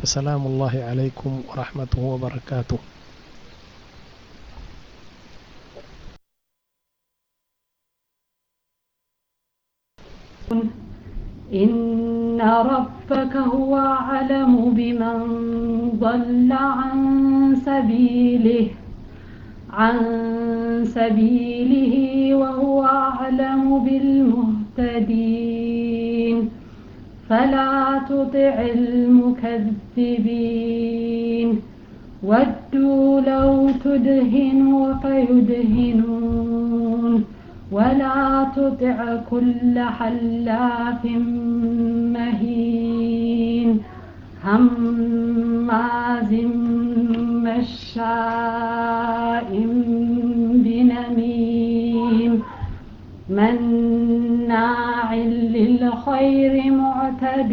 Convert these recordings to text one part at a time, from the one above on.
فسلام الله عليكم ورحمته وبركاته إن ربك هو أعلم بمن ضل عن سبيله عن سبيله وهو أعلم بالمهتدين فلا تطع المكذبين ودوا لو تدهن فيدهنون ولا تطع كل حلاف مهين هماز مشاء بنميم مناع للخير معتد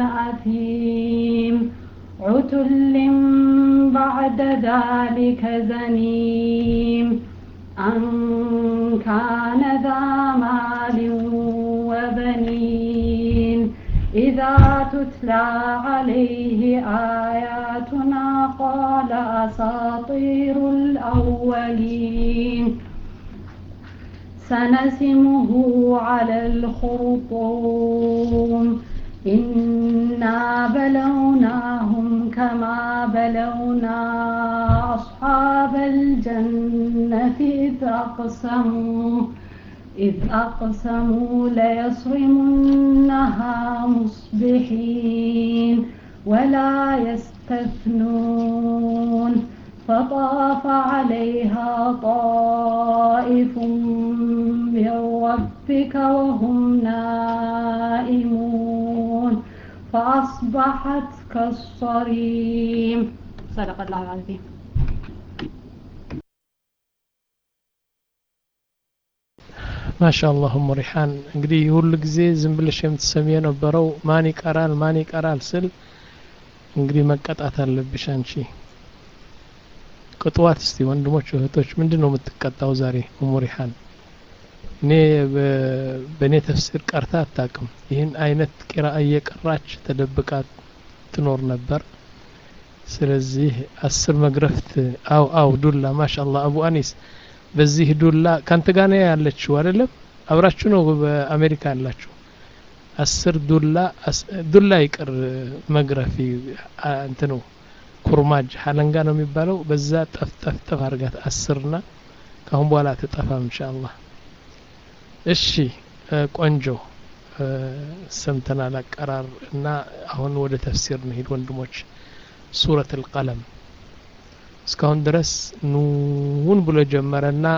أثيم عتل بعد ذلك زنيم أن كان ذا مال وبنين إذا تتلى عليه آياتنا قال أساطير الأولين سنسمه على الخرطوم إنا بلوناهم كما بلونا أصحاب الجنة إذ أقسموا إذ أقسموا ليصرمنها مصبحين ولا يستثنون فطاف عليها طائف من ربك وهم نائمون فأصبحت كالصريم صدق الله العظيم ማሻአላህ ኡሙ ሪሓን እንግዲህ ሁሉ ጊዜ ዝም ብለሽ የምትሰሚ የነበረው ማን ይቀራል ማን ይቀራል ስል እንግዲህ መቀጣት አለብሽ አንቺ ቅጥዋት እስቲ ወንድሞች እህቶች ምንድን ነው የምትቀጣው ዛሬ ኡሙ ሪሓን እኔ በእኔ ተፍሲር ቀርታ አታቅም ይህን አይነት ቂራ እየቀራች ተደብቃ ትኖር ነበር ስለዚህ አስር መግረፍት አው አው ዱላ ማሻአላህ አቡ አኒስ በዚህ ዱላ ካንተ ጋር ነው ያለችው አይደለም አብራችሁ ነው በአሜሪካ ያላችሁ አስር ዱላ ዱላ ይቅር መግረፊ እንትኑ ኩርማጅ ሀለንጋ ነው የሚባለው በዛ ጠፍ ጠፍ ጠፍ አርጋት አስርና ካሁን በኋላ ትጠፋም ኢንሻአላህ እሺ ቆንጆ ሰምተናል አቀራር እና አሁን ወደ ተፍሲር እንሂድ ወንድሞች ሱረት አልቀለም እስካሁን ድረስ ኑን ብሎ ጀመረና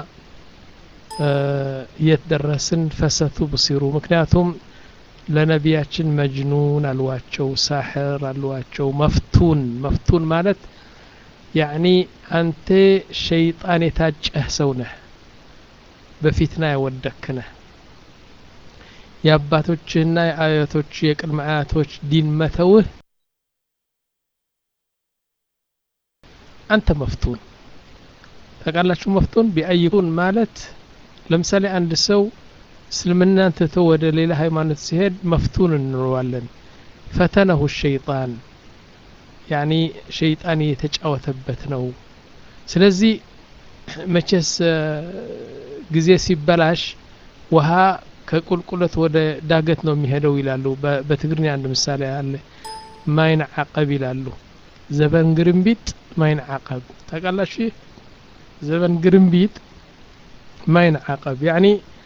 የት ደረስን ፈሰቱ ብሲሩ ምክንያቱም ለነቢያችን መጅኑን አልዋቸው ሳሕር አልዋቸው መፍቱን መፍቱን ማለት ያዕኒ አንተ ሸይጣን የታጨህ ሰው ነህ በፊትና የወደክ ነህ የአባቶችህና የአያቶች የቅድመ አያቶች ዲን መተውህ አንተ መፍቱን ታውቃላችሁ መፍቱን ቢአይቱን ማለት ለምሳሌ አንድ ሰው እስልምናን ትቶ ወደ ሌላ ሃይማኖት ሲሄድ መፍቱን እንለዋለን ፈተነሁ ሸይጣን ያኒ ሸይጣን የተጫወተበት ነው ስለዚህ መቼስ ጊዜ ሲበላሽ ውሃ ከቁልቁለት ወደ ዳገት ነው የሚሄደው ይላሉ በትግርኛ አንድ ምሳሌ አለ ማይን አቀብ ይላሉ ዘበን ግርምቢጥ ማይን አቀብ ታውቃላችሁ ዘበን ግርምቢጥ ማይን አቀብ ያኒ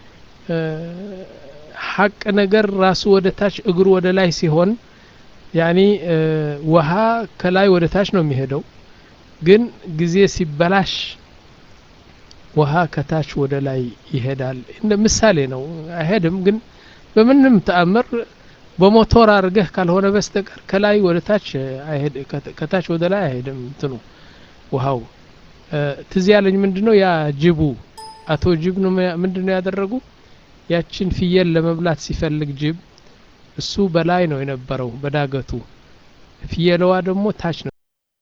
ሀቅ ነገር ራሱ ወደ ታች እግሩ ወደ ላይ ሲሆን ያኒ ውሃ ከላይ ወደ ታች ነው የሚሄደው ግን ጊዜ ሲበላሽ ውሃ ከታች ወደ ላይ ይሄዳል እንደ ምሳሌ ነው አይሄድም ግን በምንም ተአምር በሞቶር አድርገህ ካልሆነ በስተቀር ከላይ ወደ ታች አይሄድ ከታች ወደ ላይ አይሄድም እንትኑ ውሃው ትዝ ያለኝ ምንድነው ያ ጅቡ አቶ ጅብ ነው ምንድነው ያደረጉ ያችን ፍየል ለመብላት ሲፈልግ ጅብ እሱ በላይ ነው የነበረው በዳገቱ ፍየለዋ ደግሞ ታች ነው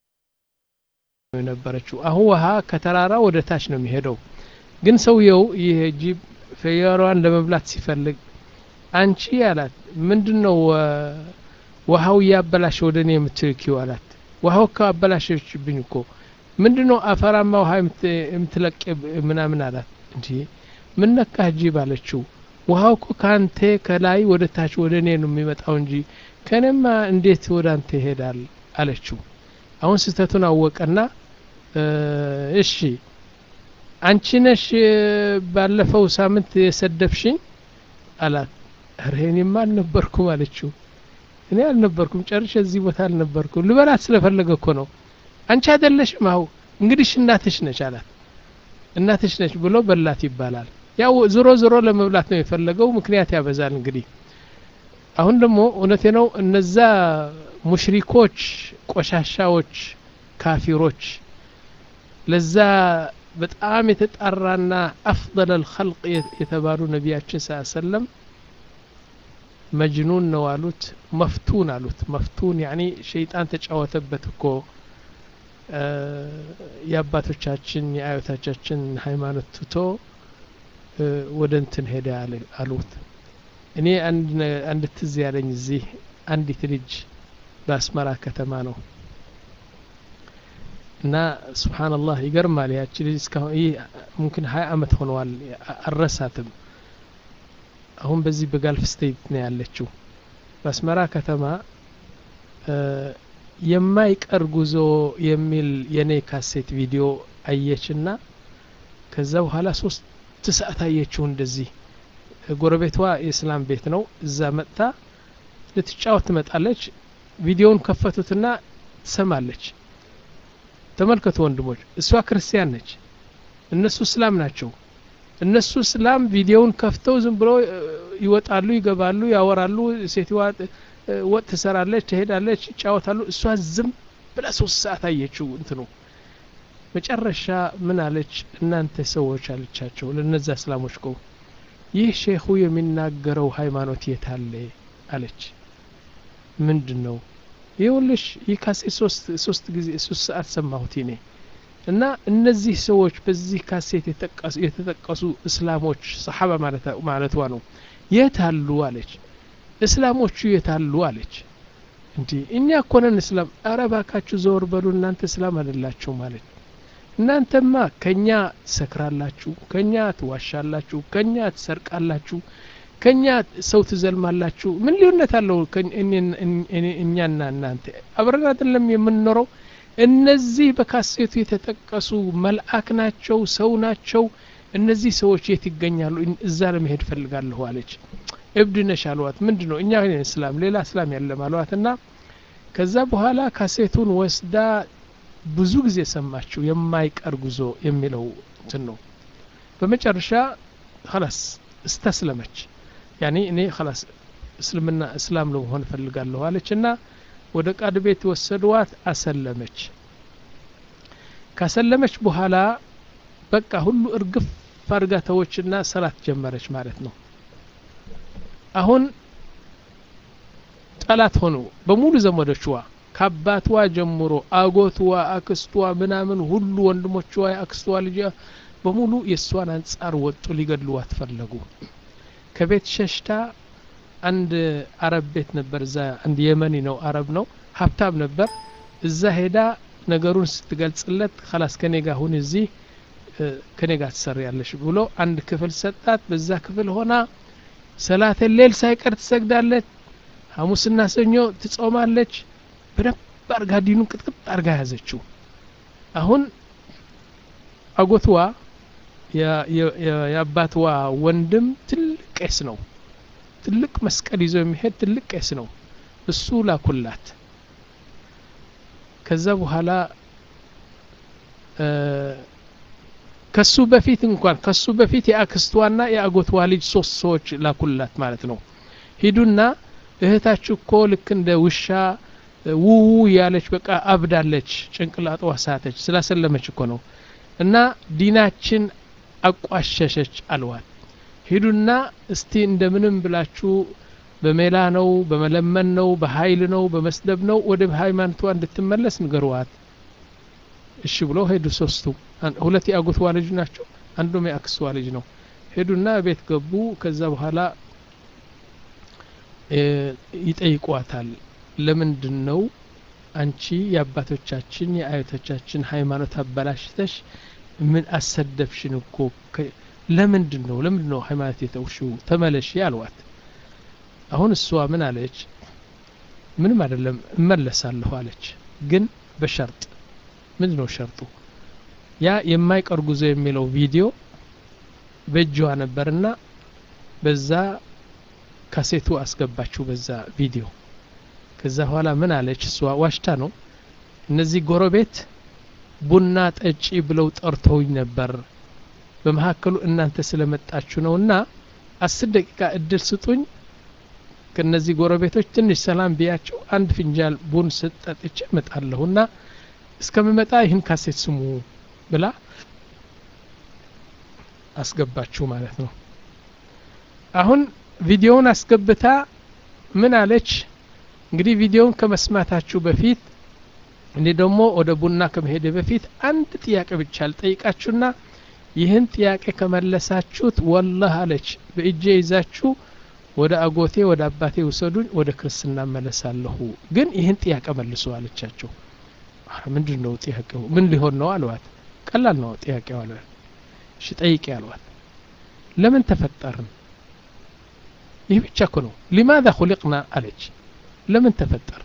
የነበረችው አሁን ውሃ ከተራራ ወደ ታች ነው የሚሄደው ግን ሰውየው ይህ ጅብ ፍየሏን ለመብላት ሲፈልግ አንቺ አላት ምንድን ነው ውሃው እያበላሽ ወደ እኔ የምትልኪው አላት ውሃው እኮ አበላሸችብኝ እኮ ምንድን ነው አፈራማ ውሃ የምትለቅ ምናምን አላት እንዲ ምን ነካህ ጅብ አለችው ውሃው እኮ ከአንተ ከላይ ወደ ታች ወደ እኔ ነው የሚመጣው እንጂ ከእኔማ እንዴት ወደ አንተ ይሄዳል አለችው አሁን ስህተቱን አወቀና እሺ አንቺ ነሽ ባለፈው ሳምንት የሰደብሽኝ አላት ኧረ እኔማ አልነበርኩም አለችው እኔ አልነበርኩም ጨርሼ እዚህ ቦታ አልነበርኩም ልበላት ስለፈለገ እኮ ነው አንቺ አይደለሽም አሁ እንግዲህ እናትሽ ነች አላት እናትሽ ነች ብሎ በላት ይባላል ያው ዞሮ ዞሮ ለመብላት ነው የፈለገው ምክንያት ያበዛል እንግዲህ አሁን ደግሞ እውነቴ ነው እነዛ ሙሽሪኮች ቆሻሻዎች ካፊሮች ለዛ በጣም የተጣራና አፍضل الخلق የተባሉ ነቢያችን ስ ሰለም መጅኑን ነው አሉት መፍቱን አሉት መፍቱን ያኒ ሸይጣን ተጫወተበት እኮ የአባቶቻችን የአዮታቻችን ሃይማኖት ትቶ ወደ እንትን ሄደ አሉት እኔ አንድ ትዝ ያለኝ እዚህ አንዲት ልጅ በአስመራ ከተማ ነው እና ስብሓንላህ ይገርማል ያቺ ልጅ እስካሁን ይህ ሙምኪን ሀያ አመት ሆነዋል አልረሳትም አሁን በዚህ በጋልፍ ስቴት ነው ያለችው በአስመራ ከተማ የማይቀር ጉዞ የሚል የኔ ካሴት ቪዲዮ አየችና ከዛ በኋላ ሶስት ሰዓት አየችው እንደዚህ ጎረቤቷ የእስላም ቤት ነው እዛ መጥታ ልትጫወት ትመጣለች ቪዲዮውን ከፈቱትና ትሰማለች ተመልከቱ ወንድሞች እሷ ክርስቲያን ነች እነሱ እስላም ናቸው እነሱ እስላም ቪዲዮውን ከፍተው ዝም ብሎ ይወጣሉ ይገባሉ ያወራሉ ሴትዋ ወጥ ትሰራለች ትሄዳለች ይጫወታሉ እሷ ዝም ብላ ሶስት ሰዓት አየችው እንትኑ መጨረሻ ምን አለች እናንተ ሰዎች አለቻቸው ለነዛ እስላሞች ቆ ይህ ሼኹ የሚናገረው ሃይማኖት የታለ አለች ምንድን ነው ይኸውልሽ ይህ ካሴት ሶስት ጊዜ ሶስት ሰዓት ሰማሁት እኔ እና እነዚህ ሰዎች በዚህ ካሴት የተጠቀሱ እስላሞች ሰሓባ ማለቷ ነው የት አሉ አለች እስላሞቹ የት አሉ አለች እንዲ እኛ እኮነን እስላም አረ ባካችሁ ዘወር በሉ እናንተ እስላም አይደላችሁ ማለት እናንተማ ከኛ ትሰክራላችሁ ከኛ ትዋሻላችሁ ከኛ ትሰርቃላችሁ ከኛ ሰው ትዘልማላችሁ ምን ልዩነት አለው እኛና እናንተ አብረን አይደለም የምንኖረው እነዚህ በካሴቱ የተጠቀሱ መልአክ ናቸው ሰው ናቸው እነዚህ ሰዎች የት ይገኛሉ እዛ ለመሄድ ፈልጋለሁ አለች እብድ ነሽ አልዋት ምንድ ነው እኛ እስላም ሌላ እስላም ያለም አልዋት እና ከዛ በኋላ ካሴቱን ወስዳ ብዙ ጊዜ ሰማችው የማይቀር ጉዞ የሚለው እንትን ነው በመጨረሻ ላስ እስተስለመች ያኔ እኔ ላስ እስልምና እስላም ለመሆን እፈልጋለሁ አለች እና ወደ ቃድ ቤት ወሰድዋት አሰለመች ካሰለመች በኋላ በቃ ሁሉ እርግፍ አርጋተዎችና ሰላት ጀመረች ማለት ነው አሁን ጠላት ሆኑ በሙሉ ዘመዶችዋ ከአባትዋ ጀምሮ አጎትዋ አክስቷ ምናምን ሁሉ ወንድሞችዋ የአክስቷ ልጅ በሙሉ የእሷን አንጻር ወጡ ሊገድሉዋት ፈለጉ ከቤት ሸሽታ አንድ አረብ ቤት ነበር እዛ አንድ የመኒ ነው አረብ ነው ሀብታም ነበር እዛ ሄዳ ነገሩን ስትገልጽለት ከላስ ከኔ ጋር ሁን እዚህ ከኔ ጋር ትሰሪያለሽ ብሎ አንድ ክፍል ሰጣት በዛ ክፍል ሆና ሰላተ ሌል ሳይቀር ትሰግዳለች ሐሙስና ሰኞ ትጾማለች በደንብ አርጋ ዲኑን ቅጥቅጥ አርጋ ያዘችው አሁን አጎትዋ የአባትዋ ወንድም ትልቅ ቄስ ነው ትልቅ መስቀል ይዞ የሚሄድ ትልቅ ቄስ ነው እሱ ላኩላት ከዛ በኋላ ከሱ በፊት እንኳን ከሱ በፊት የአክስቷና የአጎትዋ ልጅ ሶስት ሰዎች ላኩላት ማለት ነው ሂዱና እህታችሁ እኮ ልክ እንደ ውሻ ውው ያለች በቃ አብዳለች ጭንቅላጧ ሳተች ስላሰለመች እኮ ነው እና ዲናችን አቋሸሸች አልዋት ሂዱና እስቲ እንደምንም ብላችሁ በሜላ ነው በመለመን ነው በኃይል ነው በመስደብ ነው ወደ ሃይማኖቷ እንድትመለስ ንገሩዋት እሺ ብሎ ሄዱ ሶስቱ ሁለት የአጎትዋ ልጅ ናቸው አንዱም የአክስቷ ልጅ ነው ሄዱና ቤት ገቡ ከዛ በኋላ ይጠይቋታል ለምንድን ነው አንቺ የአባቶቻችን የአያቶቻችን ሃይማኖት አበላሽተሽ ምን አሰደብሽን እኮ ለምንድን ነው ለምንድን ነው ሃይማኖት የተውሽው ተመለሺ አልዋት አሁን እሷ ምን አለች ምንም አይደለም እመለሳለሁ አለች ግን በሸርጥ ምንድን ነው ሸርጡ ያ የማይቀር ጉዞ የሚለው ቪዲዮ በእጇ ነበርና በዛ ካሴቱ አስገባችው በዛ ቪዲዮ ከዛ በኋላ ምን አለች እሷ ዋሽታ ነው እነዚህ ጎረቤት ቡና ጠጪ ብለው ጠርተውኝ ነበር በመካከሉ እናንተ ስለመጣችሁ ነው እና አስር ደቂቃ እድል ስጡኝ ከነዚህ ጎረቤቶች ትንሽ ሰላም ብያቸው አንድ ፍንጃል ቡን ስጠጥቼ እመጣለሁ እና እስከምመጣ ይህን ካሴት ስሙ ብላ አስገባችሁ ማለት ነው አሁን ቪዲዮውን አስገብታ ምን አለች እንግዲህ ቪዲዮውን ከመስማታችሁ በፊት እኔ ደግሞ ወደ ቡና ከመሄደ በፊት አንድ ጥያቄ ብቻ ልጠይቃችሁና ይህን ጥያቄ ከመለሳችሁት ወላህ አለች በእጄ ይዛችሁ ወደ አጎቴ ወደ አባቴ ውሰዱኝ ወደ ክርስትና መለሳለሁ ግን ይህን ጥያቄ መልሱ አለቻቸው ምንድን ነው ጥያቄው ምን ሊሆን ነው አልዋት ቀላል ነው ጥያቄው አለ እሺ ጠይቄ አልዋት ለምን ተፈጠርን ይህ ብቻ እኮ ነው ሊማذا خلقنا አለች ለምን ተፈጠርን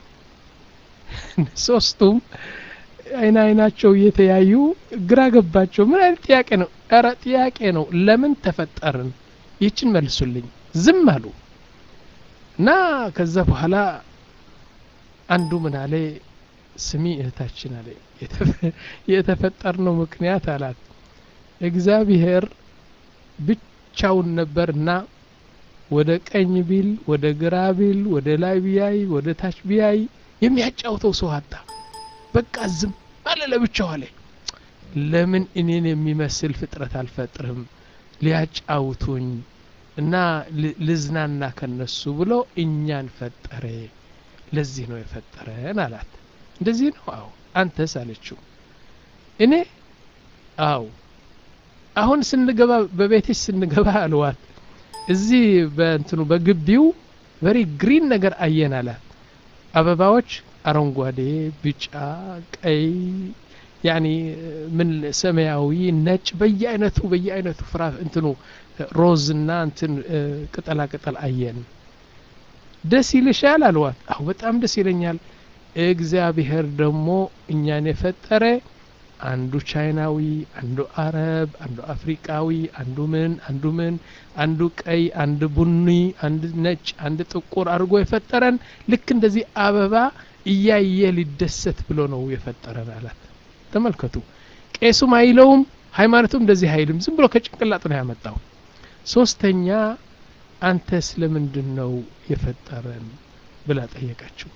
ሶስቱም አይን አይናቸው እየተያዩ ግራ ገባቸው ምን አይነት ጥያቄ ነው ኧረ ጥያቄ ነው ለምን ተፈጠርን ይችን መልሱልኝ ዝም አሉ እና ከዛ በኋላ አንዱ ምን አለ ስሚ እህታችን አለ የተፈጠርነው ምክንያት አላት እግዚአብሔር ብቻውን ነበርና ወደ ቀኝ ቢል ወደ ግራ ቢል ወደ ላይ ቢያይ ወደ ታች ቢያይ የሚያጫውተው ሰው አጣ በቃ ዝም አለ ለብቻው አለ ለምን እኔን የሚመስል ፍጥረት አልፈጥርም ሊያጫውቱኝ እና ልዝናና ከነሱ ብሎ እኛን ፈጠረ ለዚህ ነው የፈጠረን አላት እንደዚህ ነው አዎ አንተስ አለችው እኔ አዎ አሁን ስንገባ በቤትሽ ስንገባ አልዋት እዚህ በእንትኑ በግቢው ቨሪ ግሪን ነገር አየን አላት አበባዎች አረንጓዴ ቢጫ ቀይ ያኒ ምን ሰማያዊ ነጭ በየአይነቱ በየአይነቱ ፍራ እንትኑ ሮዝ እና እንትን ቅጠላ ቅጠል አየን ደስ ይልሻል አልዋት አሁ በጣም ደስ ይለኛል እግዚአብሔር ደግሞ እኛን የፈጠረ አንዱ ቻይናዊ አንዱ አረብ አንዱ አፍሪቃዊ አንዱ ምን አንዱ ምን አንዱ ቀይ አንድ ቡኒ አንድ ነጭ አንድ ጥቁር አድርጎ የፈጠረን ልክ እንደዚህ አበባ እያየ ሊደሰት ብሎ ነው የፈጠረን አላት ተመልከቱ ቄሱም አይለውም ሃይማኖቱም እንደዚህ አይልም ዝም ብሎ ከጭንቅላጥ ነው ያመጣው ሶስተኛ አንተ ስለምንድን ነው የፈጠረን ብላ ጠየቀችው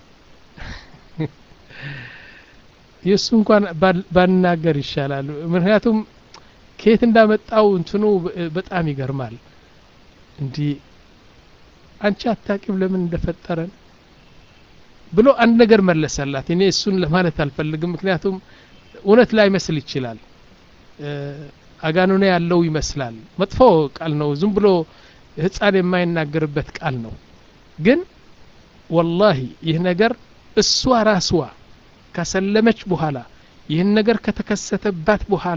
የእሱ እንኳን ባናገር ይሻላል ምክንያቱም ከየት እንዳመጣው እንትኑ በጣም ይገርማል እንዲህ አንቺ አታቂም ለምን እንደፈጠረን ብሎ አንድ ነገር መለሰላት እኔ እሱን ለማለት አልፈልግም ምክንያቱም እውነት ላይ መስል ይችላል አጋኑኔ ያለው ይመስላል መጥፎ ቃል ነው ዝም ብሎ ህፃን የማይናገርበት ቃል ነው ግን ወላሂ ይህ ነገር እሷ ራስዋ ካሰለመች በኋላ ይህን ነገር ከተከሰተባት በኋላ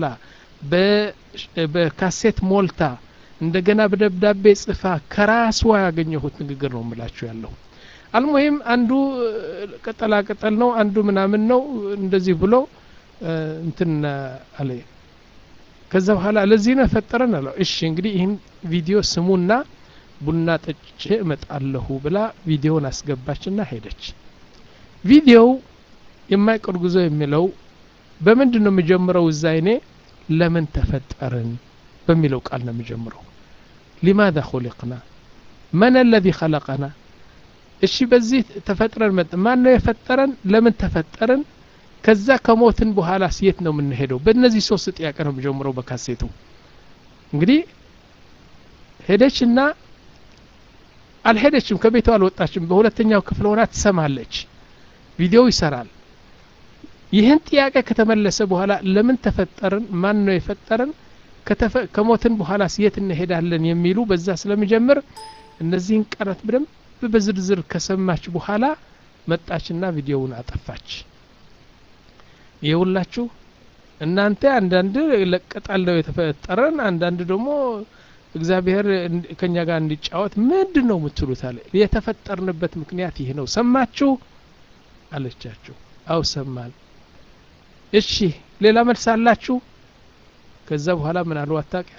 በካሴት ሞልታ እንደገና በደብዳቤ ጽፋ ከራስዋ ያገኘሁት ንግግር ነው የምላችሁ ያለው አልሙሂም አንዱ ቅጠላ ቅጠል ነው አንዱ ምናምን ነው እንደዚህ ብሎ እንትን አለ ከዛ በኋላ ለዚህ ነው የፈጠረን አለው እሺ እንግዲህ ይህን ቪዲዮ ስሙና ቡና ጠጭቼ እመጣለሁ ብላ ቪዲዮውን አስገባችና ሄደች ቪዲዮው የማይቀር ጉዞ የሚለው በምንድን ነው የሚጀምረው እዛ እኔ ለምን ተፈጠርን በሚለው ቃል ነው የሚጀምረው ሊማذا خلقنا من الذي خلقنا እሺ በዚህ ተፈጥረን መጥ ማን ነው የፈጠረን ለምን ተፈጠረን ከዛ ከሞትን በኋላ የት ነው የምንሄደው በእነዚህ ሶስት ጥያቄ ነው የሚጀምረው በካሴቱ እንግዲህ ሄደችና አልሄደችም ከቤቷ አልወጣችም በሁለተኛው ክፍል ሆና ትሰማለች ቪዲዮው ይሰራል ይህን ጥያቄ ከተመለሰ በኋላ ለምን ተፈጠርን ማን ነው የፈጠረን ከሞትን በኋላ የት እንሄዳለን የሚሉ በዛ ስለሚጀምር እነዚህን ቃላት በደንብ በዝርዝር ከሰማች በኋላ መጣችና ቪዲዮውን አጠፋች ይኸውላችሁ እናንተ አንዳንድ ለቀጣል ነው የተፈጠረን አንዳንድ ደግሞ እግዚአብሔር ከኛ ጋር እንዲጫወት ምንድን ነው የምትሉት አለ የተፈጠርንበት ምክንያት ይህ ነው ሰማችሁ አለቻችሁ አው ሰማን እሺ ሌላ መልስ አላችሁ ከዛ በኋላ ምን አልዋት ታውቂያለህ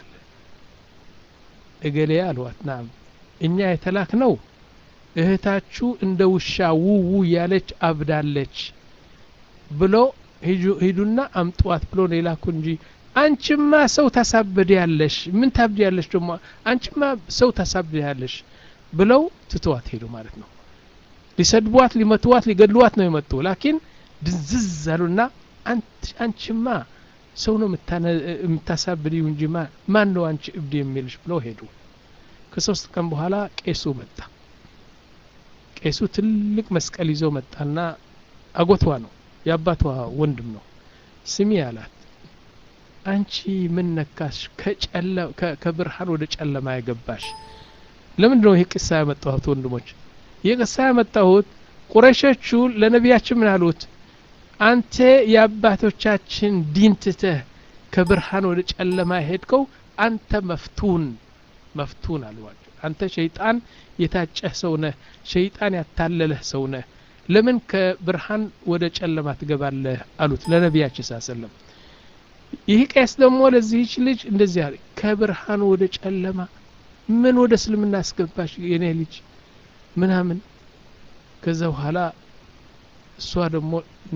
እገሌ አልዋት ናም እኛ የተላክ ነው እህታችሁ እንደ ውሻ ውው ያለች አብዳለች ብሎ ሂዱና አምጧት ብሎ ነው የላኩ እንጂ አንቺማ ሰው ታሳብድ ያለሽ ምን ታብድ ያለሽ ደግሞ አንቺማ ሰው ታሳብድ ያለሽ ብለው ትተዋት ሄዱ ማለት ነው ሊሰድቧት ሊመትዋት ሊገድሏት ነው የመጡ ላኪን ድንዝዝ አሉና አንቺማ ሰው ነው የምታሳብድው እንጂ ማን ነው አንቺ እብድ የሚልሽ ብለው ሄዱ ከሶስት ቀን በኋላ ቄሱ መጣ ቄሱ ትልቅ መስቀል ይዞ መጣና አጎቷ ነው የአባቷ ወንድም ነው ስሚ አላት አንቺ ምን ነካሽ ከብርሃን ወደ ጨለማ የገባሽ ለምንድን ነው ይህ ቅሳ ያመጣሁት ወንድሞች ይህ ቅሳ ያመጣሁት ቁረሾቹ ለነቢያችን ምን አሉት አንተ የአባቶቻችን ዲን ትተህ ከብርሃን ወደ ጨለማ ሄድከው አንተ መፍቱን መፍቱን አልዋቸው አንተ ሸይጣን የታጨህ ሰው ነህ ሸይጣን ያታለለህ ሰው ነህ ለምን ከብርሃን ወደ ጨለማ ትገባለህ አሉት ለነቢያችን ስ ሰለም ይህ ቄስ ደግሞ ለዚህች ልጅ እንደዚህ አለ ከብርሃን ወደ ጨለማ ምን ወደ እስልምና አስገባሽ የኔ ልጅ ምናምን ከዛ በኋላ እሷ ደግሞ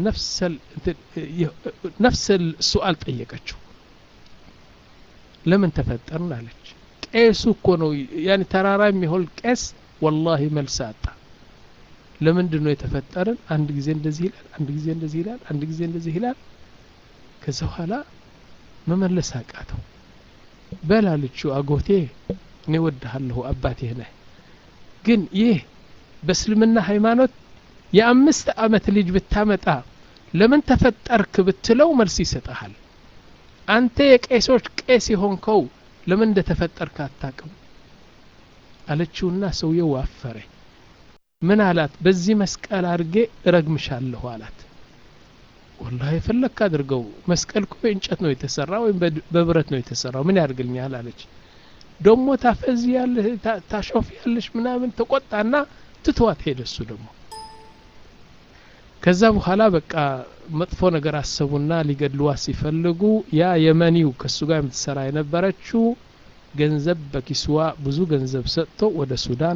ነፍሰል ሱአል ጠየቀችው ለምን ተፈጠርን አለች ቄሱ እኮ ነው ያን ተራራ የሚሆን ቄስ ወላሂ መልስ አጣ ለምንድን ነው የተፈጠርን አንድ ጊዜ እንደዚህ ይላል አንድ ጊዜ እንደዚህ ይላል አንድ ጊዜ እንደዚህ ይላል ከዛ በኋላ መመለስ አቃተው በላልችው አጎቴ እኔ ወድሃለሁ አባቴ ነህ ግን ይህ በእስልምና ሃይማኖት የአምስት አመት ልጅ ብታመጣ ለምን ተፈጠርክ ብትለው መልስ ይሰጠሃል አንተ የቄሶች ቄስ የሆንከው ለምን እንደተፈጠርክ አታቅም አለችውና ሰውየው አፈረ ምን አላት በዚህ መስቀል አድርጌ እረግምሻለሁ አላት ወላ የፈለክ አድርገው መስቀል እኮ በእንጨት ነው የተሰራ ወይም በብረት ነው የተሰራው ምን ያደርግልኛል አለች ደሞ ታፈዚ ያለሽ ታሾፍ ያለሽ ምናምን ተቆጣና ትተዋት ሄደ እሱ ደግሞ ከዛ በኋላ በቃ መጥፎ ነገር አሰቡና ሊገድሉዋት ሲፈልጉ ያ የመኒው ከሱ ጋር የምትሰራ የነበረችው ገንዘብ በኪስዋ ብዙ ገንዘብ ሰጥቶ ወደ ሱዳን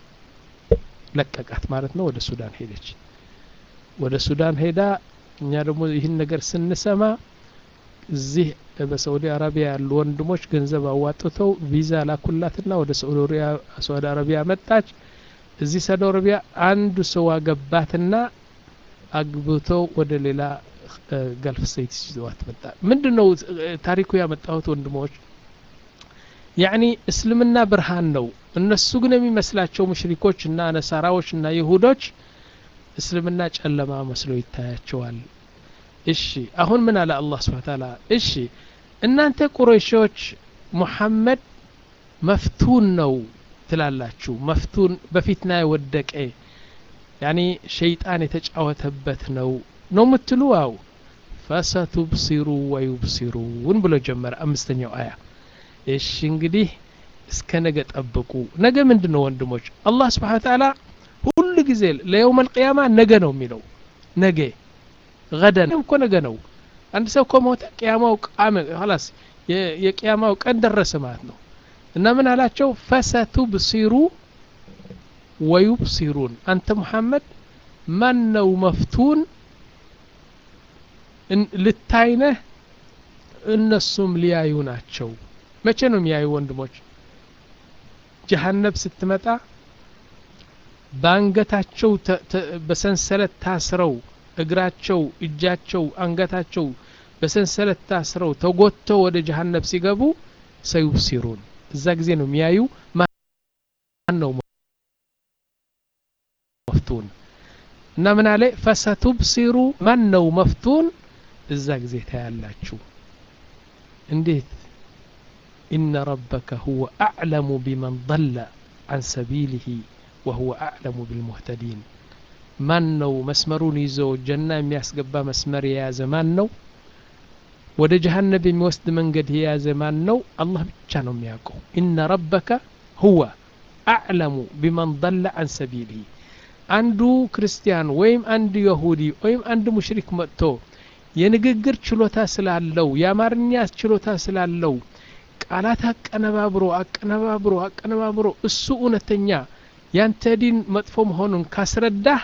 ለቀቃት ማለት ነው ወደ ሱዳን ሄደች ወደ ሱዳን ሄዳ እኛ ደግሞ ይህን ነገር ስንሰማ እዚህ በሳዑዲ አረቢያ ያሉ ወንድሞች ገንዘብ አዋጥተው ቪዛ ላኩላትና ወደ ሳዑዲ አረቢያ መጣች እዚህ ሳዑዲ አረቢያ አንዱ ሰው አገባትና አግብተው ወደ ሌላ ገልፍ ስቴት ይዘዋት መጣ ምንድን ነው ታሪኩ ያመጣሁት ወንድሞች ያኒ እስልምና ብርሃን ነው እነሱ ግን የሚመስላቸው ሙሽሪኮች እና ነሳራዎች እና ይሁዶች እስልምና ጨለማ መስሎ ይታያቸዋል እሺ አሁን ምን አለ አላህ ስብሓ ታላ እሺ እናንተ ቁረይሾች ሙሐመድ መፍቱን ነው ትላላችሁ መፍቱን በፊትና የወደቀ ያኒ ሸይጣን የተጫወተበት ነው ነው ምትሉ አው ፈሰቱብሲሩ ወዩብሲሩን ብሎ ጀመረ አምስተኛው አያ እሺ እንግዲህ እስከ ነገ ጠብቁ ነገ ምንድን ነው ወንድሞች አላህ ስብሓን ታላ ሁሉ ጊዜ ለየውም አልቅያማ ነገ ነው የሚለው ነገ ገደን እኮ ነገ ነው አንድ ሰው ከሞተ ቅያማው ቃመ ላስ የቅያማው ቀን ደረሰ ማለት ነው እና ምን አላቸው ፈሰቱብሲሩ ወዩብሲሩን አንተ ሙሐመድ ማን ነው መፍቱን ልታይነህ እነሱም ሊያዩ ናቸው መቼ ነው የሚያዩ ወንድሞች ጀሀነብ ስትመጣ በአንገታቸው በሰንሰለት ታስረው እግራቸው እጃቸው አንገታቸው በሰንሰለት ታስረው ተጎተው ወደ ጀሀነብ ሲገቡ ሰዩብሲሩን እዛ ጊዜ ነው የሚያዩ ማን ነው መፍቱን እና ምን አለ ፈሰቱብሲሩ ማን ነው መፍቱን እዛ ጊዜ ታያላችሁ እንዴት إن ربك هو أعلم بمن ضل عن سبيله وهو أعلم بالمهتدين ማን ነው መስመሩን ይዞ ጀና የሚያስገባ መስመር የያዘ ማን ነው ወደ ጀሃነብ የሚወስድ መንገድ የያዘ ማን ነው አላህ ብቻ ነው የሚያውቀው ኢነ ረበከ ሁወ አዕለሙ ቢመን ضለ አን ሰቢሊህ አንዱ ክርስቲያን ወይም አንድ የሁዲ ወይም አንድ ሙሽሪክ መጥቶ የንግግር ችሎታ ስላለው የአማርኛ ችሎታ ስላለው ቃላት አቀነባብሮ አቀነባብሮ አቀነባብሮ እሱ እውነተኛ ያንተ ዲን መጥፎ መሆኑን ካስረዳህ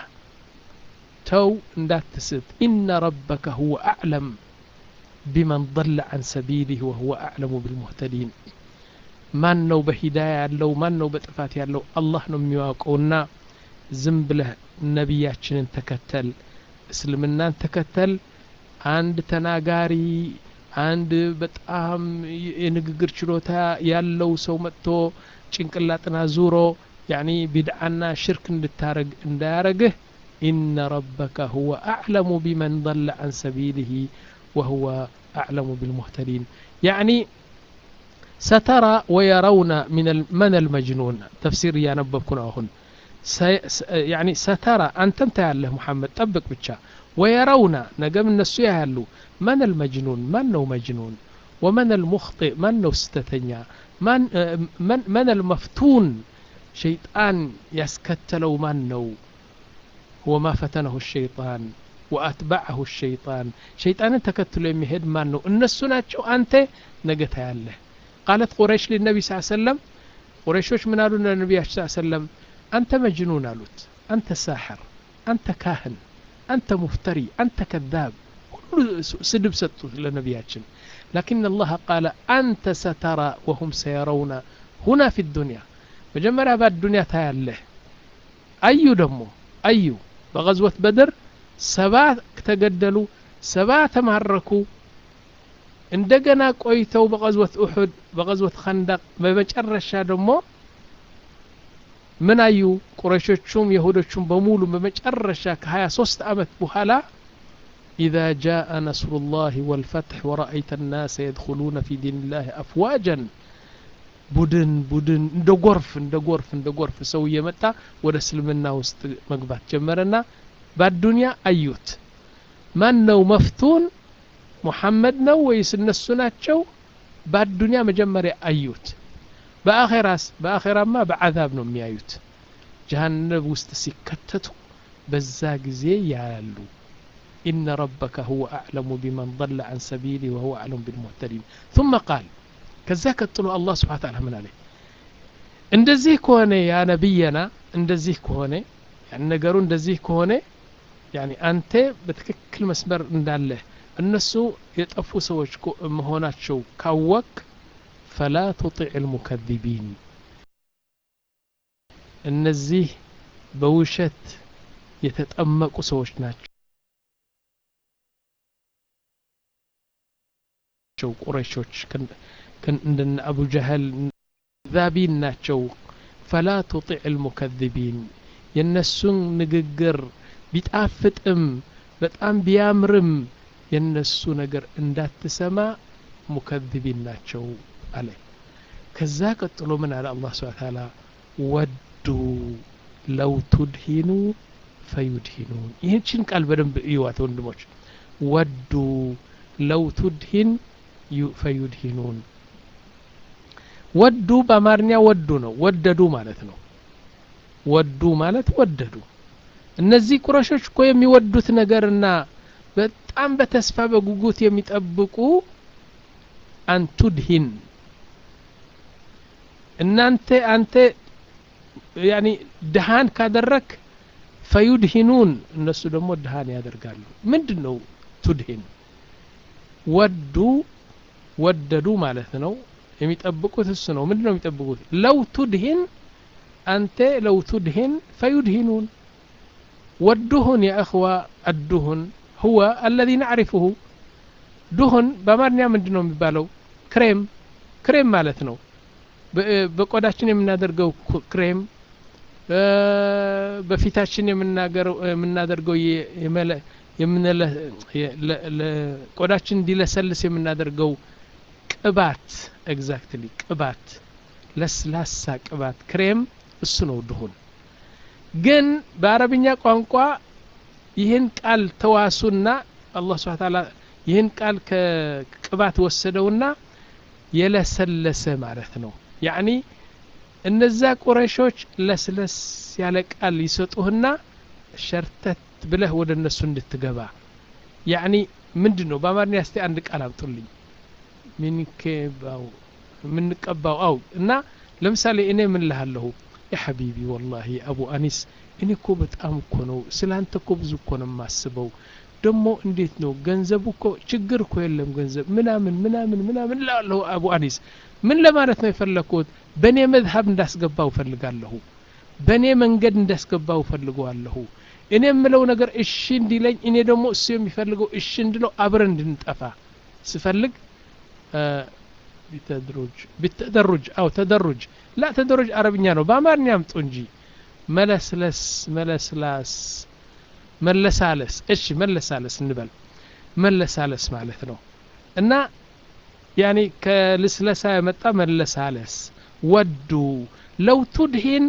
ተው እንዳትስት ኢነ ረበከ ሁወ አዕለም ቢመን ضለ አን ሰቢሊህ ወሁወ አዕለሙ ብልሙህተዲን ማን ነው በሂዳያ ያለው ማን ነው በጥፋት ያለው አላህ ነው የሚያውቀውና ዝም ብለህ ነቢያችንን ተከተል እስልምናን ተከተል አንድ ተናጋሪ አንድ በጣም የንግግር ችሎታ ያለው ሰው መጥቶ ጭንቅላጥና ዙሮ ያኒ ቢድዓና ሽርክ እንድታረግ እንዳያረግህ ኢነ ረበከ ሁወ አዕለሙ ቢመን ضለ አን ሰቢሊህ ወሁወ አዕለሙ ብልሙህተዲን ያኒ ስተራ ወየረውነ መን አልመጅኑን ተፍሲር እያነበብኩ ነው አሁን ያኒ ስተራ አንተም ታያለህ ሙሐመድ ጠብቅ ብቻ ወየረውና ነገም እነሱ ያያሉ መን አልመጅኑን ማን ነው መጅኑን ወመን አልሙኽጢእ ማን ነው ስተተኛ መን አልመፍቱን ሸይጣን ያስከተለው ማን ነው ወማ ፈተነሁ ሸይጣን ወአትበዐሁ ሸይጣን ሸይጣንን ተከትሎ የሚሄድ ማን ነው እነሱ ናቸው አንተ ነገ ታያለህ ቃለት ቁረይሽ ሊነቢ ስ ሰለም ቁረይሾች ምን አሉ ለነቢያችን ስ ሰለም አንተ መጅኑን አሉት አንተ ሳሕር አንተ ካህን አንተ ሙፍተሪ አንተ ከዛብ ሁሉ ስድብ ሰጡት ለነቢያችን ላኪን አላህ ቃለ አንተ ሰተራ ወሁም ሰየረውና ሁና ፊ ዱንያ መጀመሪያ በአዱንያ ታያለህ አዩ ደግሞ አዩ በቀዝወት በድር ሰባ ተገደሉ ሰባ ተማረኩ እንደገና ቆይተው በቀዝወት ኡሑድ በቀዝወት ኸንደቅ በመጨረሻ ደግሞ ምን አዩ ቁረሾቹም የሁዶቹም በሙሉ በመጨረሻ ከ23 ዓመት በኋላ إذا جاء نصر الله والفتح ورأيت الناس يدخلون في دين الله أفواجا ቡድን ቡድን እንደ ጎርፍ እንደ ጎርፍ እንደ ጎርፍ ሰው እየመጣ ወደ እስልምና ውስጥ መግባት ጀመረና በአዱንያ አዩት ማን ነው መፍቱን ሙሐመድ ነው ወይስ እነሱ ናቸው በአዱንያ መጀመሪያ አዩት በአኼራስ በአኼራማ በዓዛብ ነው የሚያዩት ጀሃነብ ውስጥ ሲከተቱ በዛ ጊዜ ያያሉ إن ربك هو أعلم بمن ضل عن سبيله وهو أعلم بالمهتدين ثم قال ከዛ ቀጥሎ አላህ ስብሓ ታላ ምን አለ እንደዚህ ከሆነ ያ ነቢየና እንደዚህ ከሆነ ነገሩ እንደዚህ ከሆነ ያኒ አንተ በትክክል መስመር እንዳለህ እነሱ የጠፉ ሰዎች መሆናቸው ካወቅ ፈላ ቱጢዕ ልሙከذቢን እነዚህ በውሸት የተጠመቁ ሰዎች ናቸው ቁረሾች እንደነ አቡ ጀህል ዛቢን ናቸው ፈላ ቱጢዕ ልሙከذቢን የእነሱን ንግግር ቢጣፍጥም በጣም ቢያምርም የእነሱ ነገር እንዳትሰማ ሙከذቢን ናቸው አለ ከዛ ቀጥሎ ምን አለ አላህ ስብሓ ታላ ወዱ ለው ቱድሂኑ ፈዩድሂኑን ይህችን ቃል በደንብ እዩዋት ወንድሞች ወዱ ለው ቱድሂን ፈዩድሂኑን ወዱ በአማርኛ ወዱ ነው ወደዱ ማለት ነው ወዱ ማለት ወደዱ እነዚህ ቁረሾች እኮ የሚወዱት ነገርና በጣም በተስፋ በጉጉት የሚጠብቁ አንቱድሂን እናንተ አንተ ያኒ ድሃን ካደረክ ፈዩድሂኑን እነሱ ደግሞ ድሃን ያደርጋሉ ምንድን ነው ቱድሂን ወዱ ወደዱ ማለት ነው የሚጠብቁት እሱ ነው ምንድን ነው የሚጠብቁት ለው ቱድሂን አንተ ለው ቱድሂን ፈዩድሂኑን والدهن يا أخوة الدهن هو الذي نعرفه دهن በአማርኛ ምንድን ነው የሚባለው ክሬም ክሬም ማለት ነው በቆዳችን የምናደርገው ክሬም በፊታችን የምናደርገው ቆዳችን እንዲለሰልስ የምናደርገው ቅባት ኤግዛክትሊ ቅባት ለስላሳ ቅባት ክሬም እሱ ነው ድሁን ግን በአረብኛ ቋንቋ ይህን ቃል ተዋሱና አላህ ስብሐ ተዓላ ይህን ቃል ከቅባት ወሰደውና የለሰለሰ ማለት ነው ያዕኒ እነዛ ቁረሾች ለስለስ ያለ ቃል ይሰጡህና ሸርተት ብለህ ወደ እነሱ እንድትገባ ያዕኒ ምንድን ነው በአማርኛ እስቲ አንድ ቃል አምጡልኝ ሚንኬባው የምንቀባው አው እና ለምሳሌ እኔ ምን ልሃለሁ ያ ሐቢቢ ወላሂ አቡ አኒስ እኔ እኮ በጣም እኮ ነው ስለ አንተ እኮ ብዙ እኮ ነው የማስበው ደግሞ እንዴት ነው ገንዘቡ እኮ ችግር እኮ የለም ገንዘብ ምናምን ምናምን ምናምን ላለሁ አቡ አኒስ ምን ለማለት ነው የፈለግኩት በእኔ መዝሀብ እንዳስገባው እፈልጋለሁ በእኔ መንገድ እንዳስገባው እፈልገዋለሁ እኔ የምለው ነገር እሺ እንዲለኝ እኔ ደግሞ እሱ የሚፈልገው እሺ እንድለው አብረን እንድንጠፋ ስፈልግ ቢተድሩጅ ቢተደሩጅ አው ተደሩጅ ላ ተደሩጅ አረብኛ ነው በአማርኛ አምጡ እንጂ መለስለስ መለስላስ መለሳለስ እሺ መለሳለስ እንበል መለሳለስ ማለት ነው እና ያኒ ከልስለሳ የመጣ መለሳለስ ወዱ ለው ቱድሂን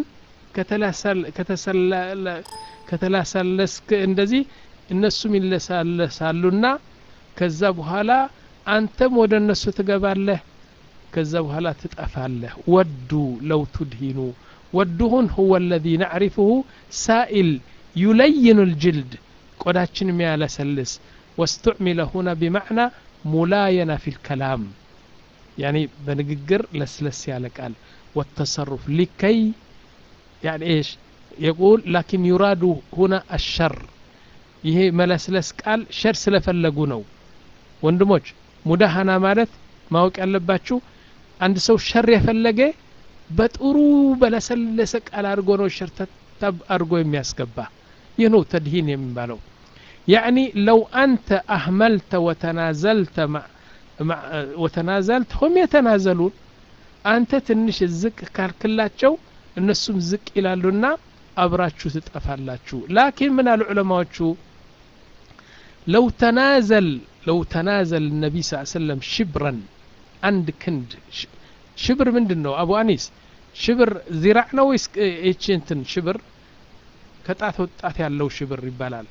ከተላሳለስክ እንደዚህ እነሱም ይለሳለሳሉና ከዛ በኋላ አንተም ወደ እነሱ ትገባለህ ከዛ በኋላ ትጠፋለህ ወዱ ለው ቱድሂኑ ወዱሁን ሁወ አለዚ ናዕሪፍሁ ሳኢል ዩለይኑ ልጅልድ ቆዳችን የሚያለሰልስ واستعمل هنا بمعنى ملاينة في الكلام يعني بنقر لسلس على قال والتصرف لكي يعني ايش يقول لكن يراد هنا الشر ይሄ መለስለስ ቃል ሸር ስለፈለጉ ነው ወንድሞች ሙዳሃና ማለት ማወቅ ያለባችሁ አንድ ሰው ሸር የፈለገ በጥሩ በለሰለሰ ቃል አድርጎ ነው ሸርተታብ አድርጎ የሚያስገባ ይህ ነው ተድሂን የሚባለው يعني لو أنت أهملت وتنازلت مع, مع وتنازلت هم يتنازلون أنت تنش الزك كالكلاتشو النسم زك إلى لنا أبراتشو تتقفالاتشو لكن من العلماء لو تنازل لو تنازل النبي صلى الله عليه وسلم شبرا عند كند شبر من دنو أبو أنيس شبر زراعنا ويس إيش شبر كتاث وتاث ያለው ሽብር ይባላል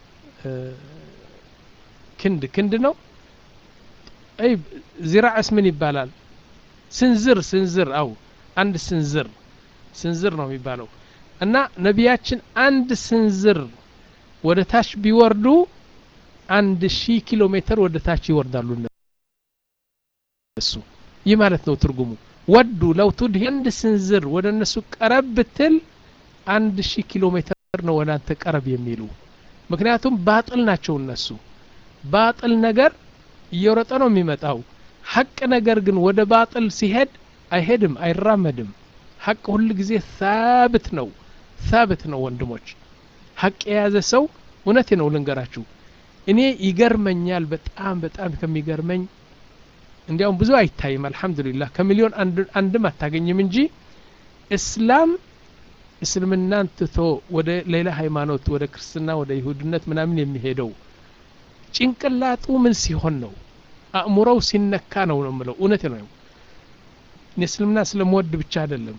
ክንድ ክንድ ነው አይ ዚራዕስ ምን ይባላል ስንዝር ስንዝር አው አንድ ስንዝር ስንዝር ነው የሚባለው እና ነቢያችን አንድ ስንዝር ወደ ታች ቢወርዱ አንድ ሺህ ኪሎ ሜትር ወደ ታች ይወርዳሉ እነሱ ይህ ማለት ነው ትርጉሙ ወዱ ለው ቱድሂ አንድ ስንዝር ወደ እነሱ ቀረብ ብትል አንድ ሺህ ኪሎ ሜትር ነው ወደ አንተ ቀረብ የሚሉ ምክንያቱም ባጥል ናቸው እነሱ ባጥል ነገር እየወረጠ ነው የሚመጣው ሐቅ ነገር ግን ወደ ባጥል ሲሄድ አይሄድም አይራመድም ሐቅ ሁል ጊዜ ሳብት ነው ሳብት ነው ወንድሞች ሐቅ የያዘ ሰው እውነቴ ነው ልንገራችሁ እኔ ይገርመኛል በጣም በጣም ከሚገርመኝ እንዲያውም ብዙ አይታይም አልሐምዱሊላህ ከሚሊዮን አንድም አታገኝም እንጂ እስላም እስልምናን ትቶ ወደ ሌላ ሃይማኖት ወደ ክርስትና ወደ ይሁድነት ምናምን የሚሄደው ጭንቅላጡ ምን ሲሆን ነው አእምሮው ሲነካ ነው ነው ምለው እውነት ነው እስልምና ስለምወድ ብቻ አይደለም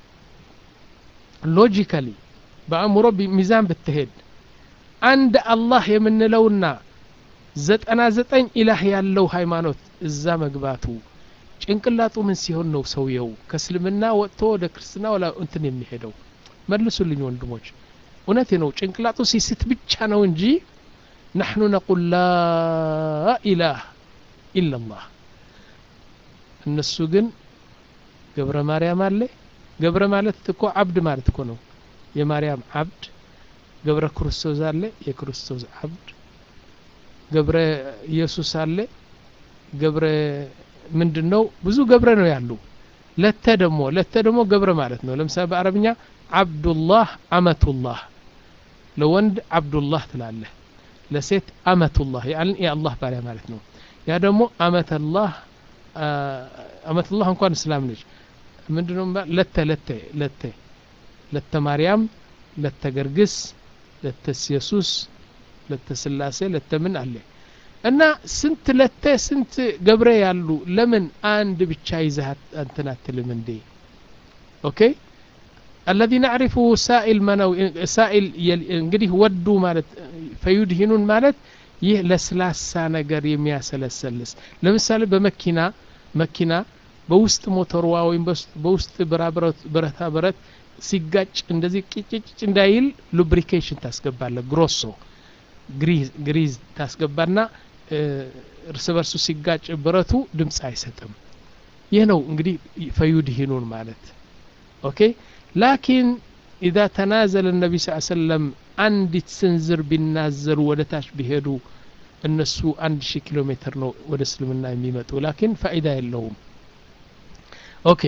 ሎጂካሊ በአእምሮ ሚዛን ብትሄድ አንድ አላህ የምንለውና ዘጠና ዘጠኝ ኢላህ ያለው ሃይማኖት እዛ መግባቱ ጭንቅላጡ ምን ሲሆን ነው ሰውየው ከእስልምና ወጥቶ ወደ ክርስትና ወላ እንትን የሚሄደው መልሱልኝ ወንድሞች እውነቴ ነው ጭንቅላጡ ሲስት ብቻ ነው እንጂ ናሕኑ ነቁል ላ ኢላህ ኢላላህ እነሱ ግን ገብረ ማርያም አለ ገብረ ማለት እኮ አብድ ማለት እኮ ነው የማርያም አብድ ገብረ ክርስቶስ አለ የክርስቶስ አብድ ገብረ ኢየሱስ አለ ገብረ ምንድን ነው ብዙ ገብረ ነው ያሉ ለተ ደግሞ ለተ ደግሞ ገብረ ማለት ነው ለምሳሌ በአረብኛ አብዱላህ አመቱላህ ለወንድ አብዱላህ ትላለህ ለሴት አመቱላህ የአላህ ባሪያ ማለት ነው ያ ደግሞ አመተላህ አመቱላህ እንኳን እስላም ነች ምንድነው ለተ ለተ ለተ ለተ ማርያም ለተ ገርግስ ለተ ኢየሱስ ለተ ስላሴ ለተ ምን አለ እና ስንት ለተ ስንት ገብረ ያሉ ለምን አንድ ብቻ ይዘህ እንትን አትልም እንዴ ኦኬ الذي نعرفه سائل منو سائل እንግዲህ ወዱ ማለት ፈዩድሂኑን ማለት ይህ ለስላሳ ነገር የሚያሰለሰልስ ለምሳሌ በመኪና መኪና በውስጥ ሞተርዋ ወይም በውስጥ ብረታ ብረት ሲጋጭ እንደዚህ ቂጭጭ እንዳይል ሉብሪኬሽን ታስገባለ ግሮሶ ግሪዝ ታስገባና እርስ በርሱ ሲጋጭ ብረቱ ድምፅ አይሰጥም ይህ ነው እንግዲህ ፈዩድሂኑን ማለት ኦኬ ላኪን ኢዛ ተናዘለ ነቢ ስ ሰለም አንዲት ስንዝር ቢናዘሩ ወደ ታች ቢሄዱ እነሱ አንድ ሺህ ኪሎ ሜትር ነው ወደ እስልምና የሚመጡ ላኪን ፋይዳ የለውም ኦኬ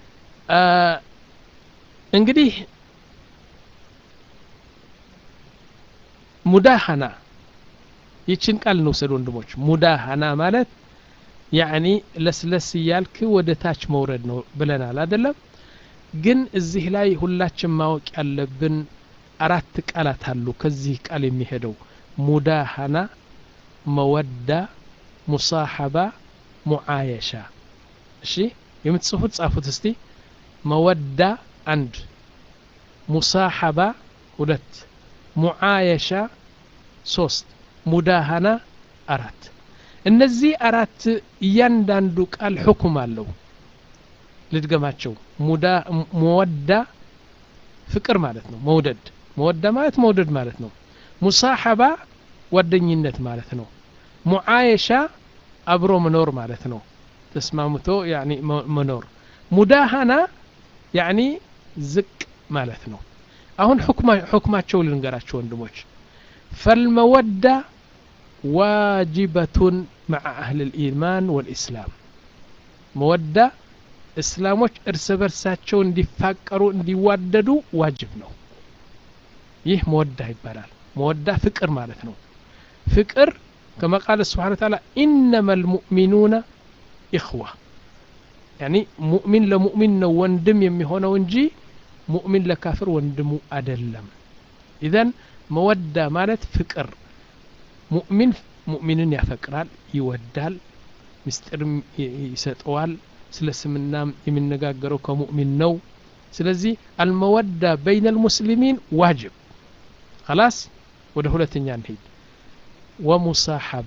እንግዲህ ሙዳሃና ይችን ቃል እንውሰድ ወንድሞች ሙዳሃና ማለት ያዕኒ ለስለስ እያልክ ወደ ታች መውረድ ነው ብለናል አደለም ግን እዚህ ላይ ሁላችን ማወቅ ያለብን አራት ቃላት አሉ ከዚህ ቃል የሚሄደው ሙዳሃና መወዳ ሙሳሐባ ሙዓየሻ እሺ የምትጽፉት ጻፉት እስቲ መወዳ አንድ ሙሳሐባ ሁለት ሙዓየሻ ሶስት ሙዳሃና አራት እነዚህ አራት እያንዳንዱ ቃል ሕኩም አለው ልድገማቸው መወዳ ፍቅር ማለት ነው መውደድ መወዳ ማለት መውደድ ማለት ነው ሙሳሐባ ጓደኝነት ማለት ነው ሙዓየሻ አብሮ መኖር ማለት ነው ተስማምቶ ያኒ መኖር ሙዳሃና ያኒ ዝቅ ማለት ነው አሁን ሕክማቸው ልንገራቸው ወንድሞች ፈልመወዳ ዋጅበቱን مع أهل الإيمان والإسلام መወዳ እስላሞች እርስ በርሳቸው እንዲፋቀሩ እንዲዋደዱ ዋጅብ ነው ይህ መወዳ ይባላል መወዳ ፍቅር ማለት ነው ፍቅር كما قال سبحانه وتعالى إنما المؤمنون إخوة يعني مؤمن لمؤمن ነው ወንድም የሚሆነው እንጂ ሙእሚን ለካፍር ወንድሙ አደለም ኢዘን መወዳ ማለት ፍቅር ሙእሚን ሙእሚንን ያፈቅራል ይወዳል ምስጢርም ይሰጠዋል ስለ ስምናም የሚነጋገረው ከሙእሚን ነው ስለዚህ አልመወዳ በይነ ልሙስሊሚን ዋጅብ خلاص ወደ ሁለተኛ እንሄድ ወሙሳሐባ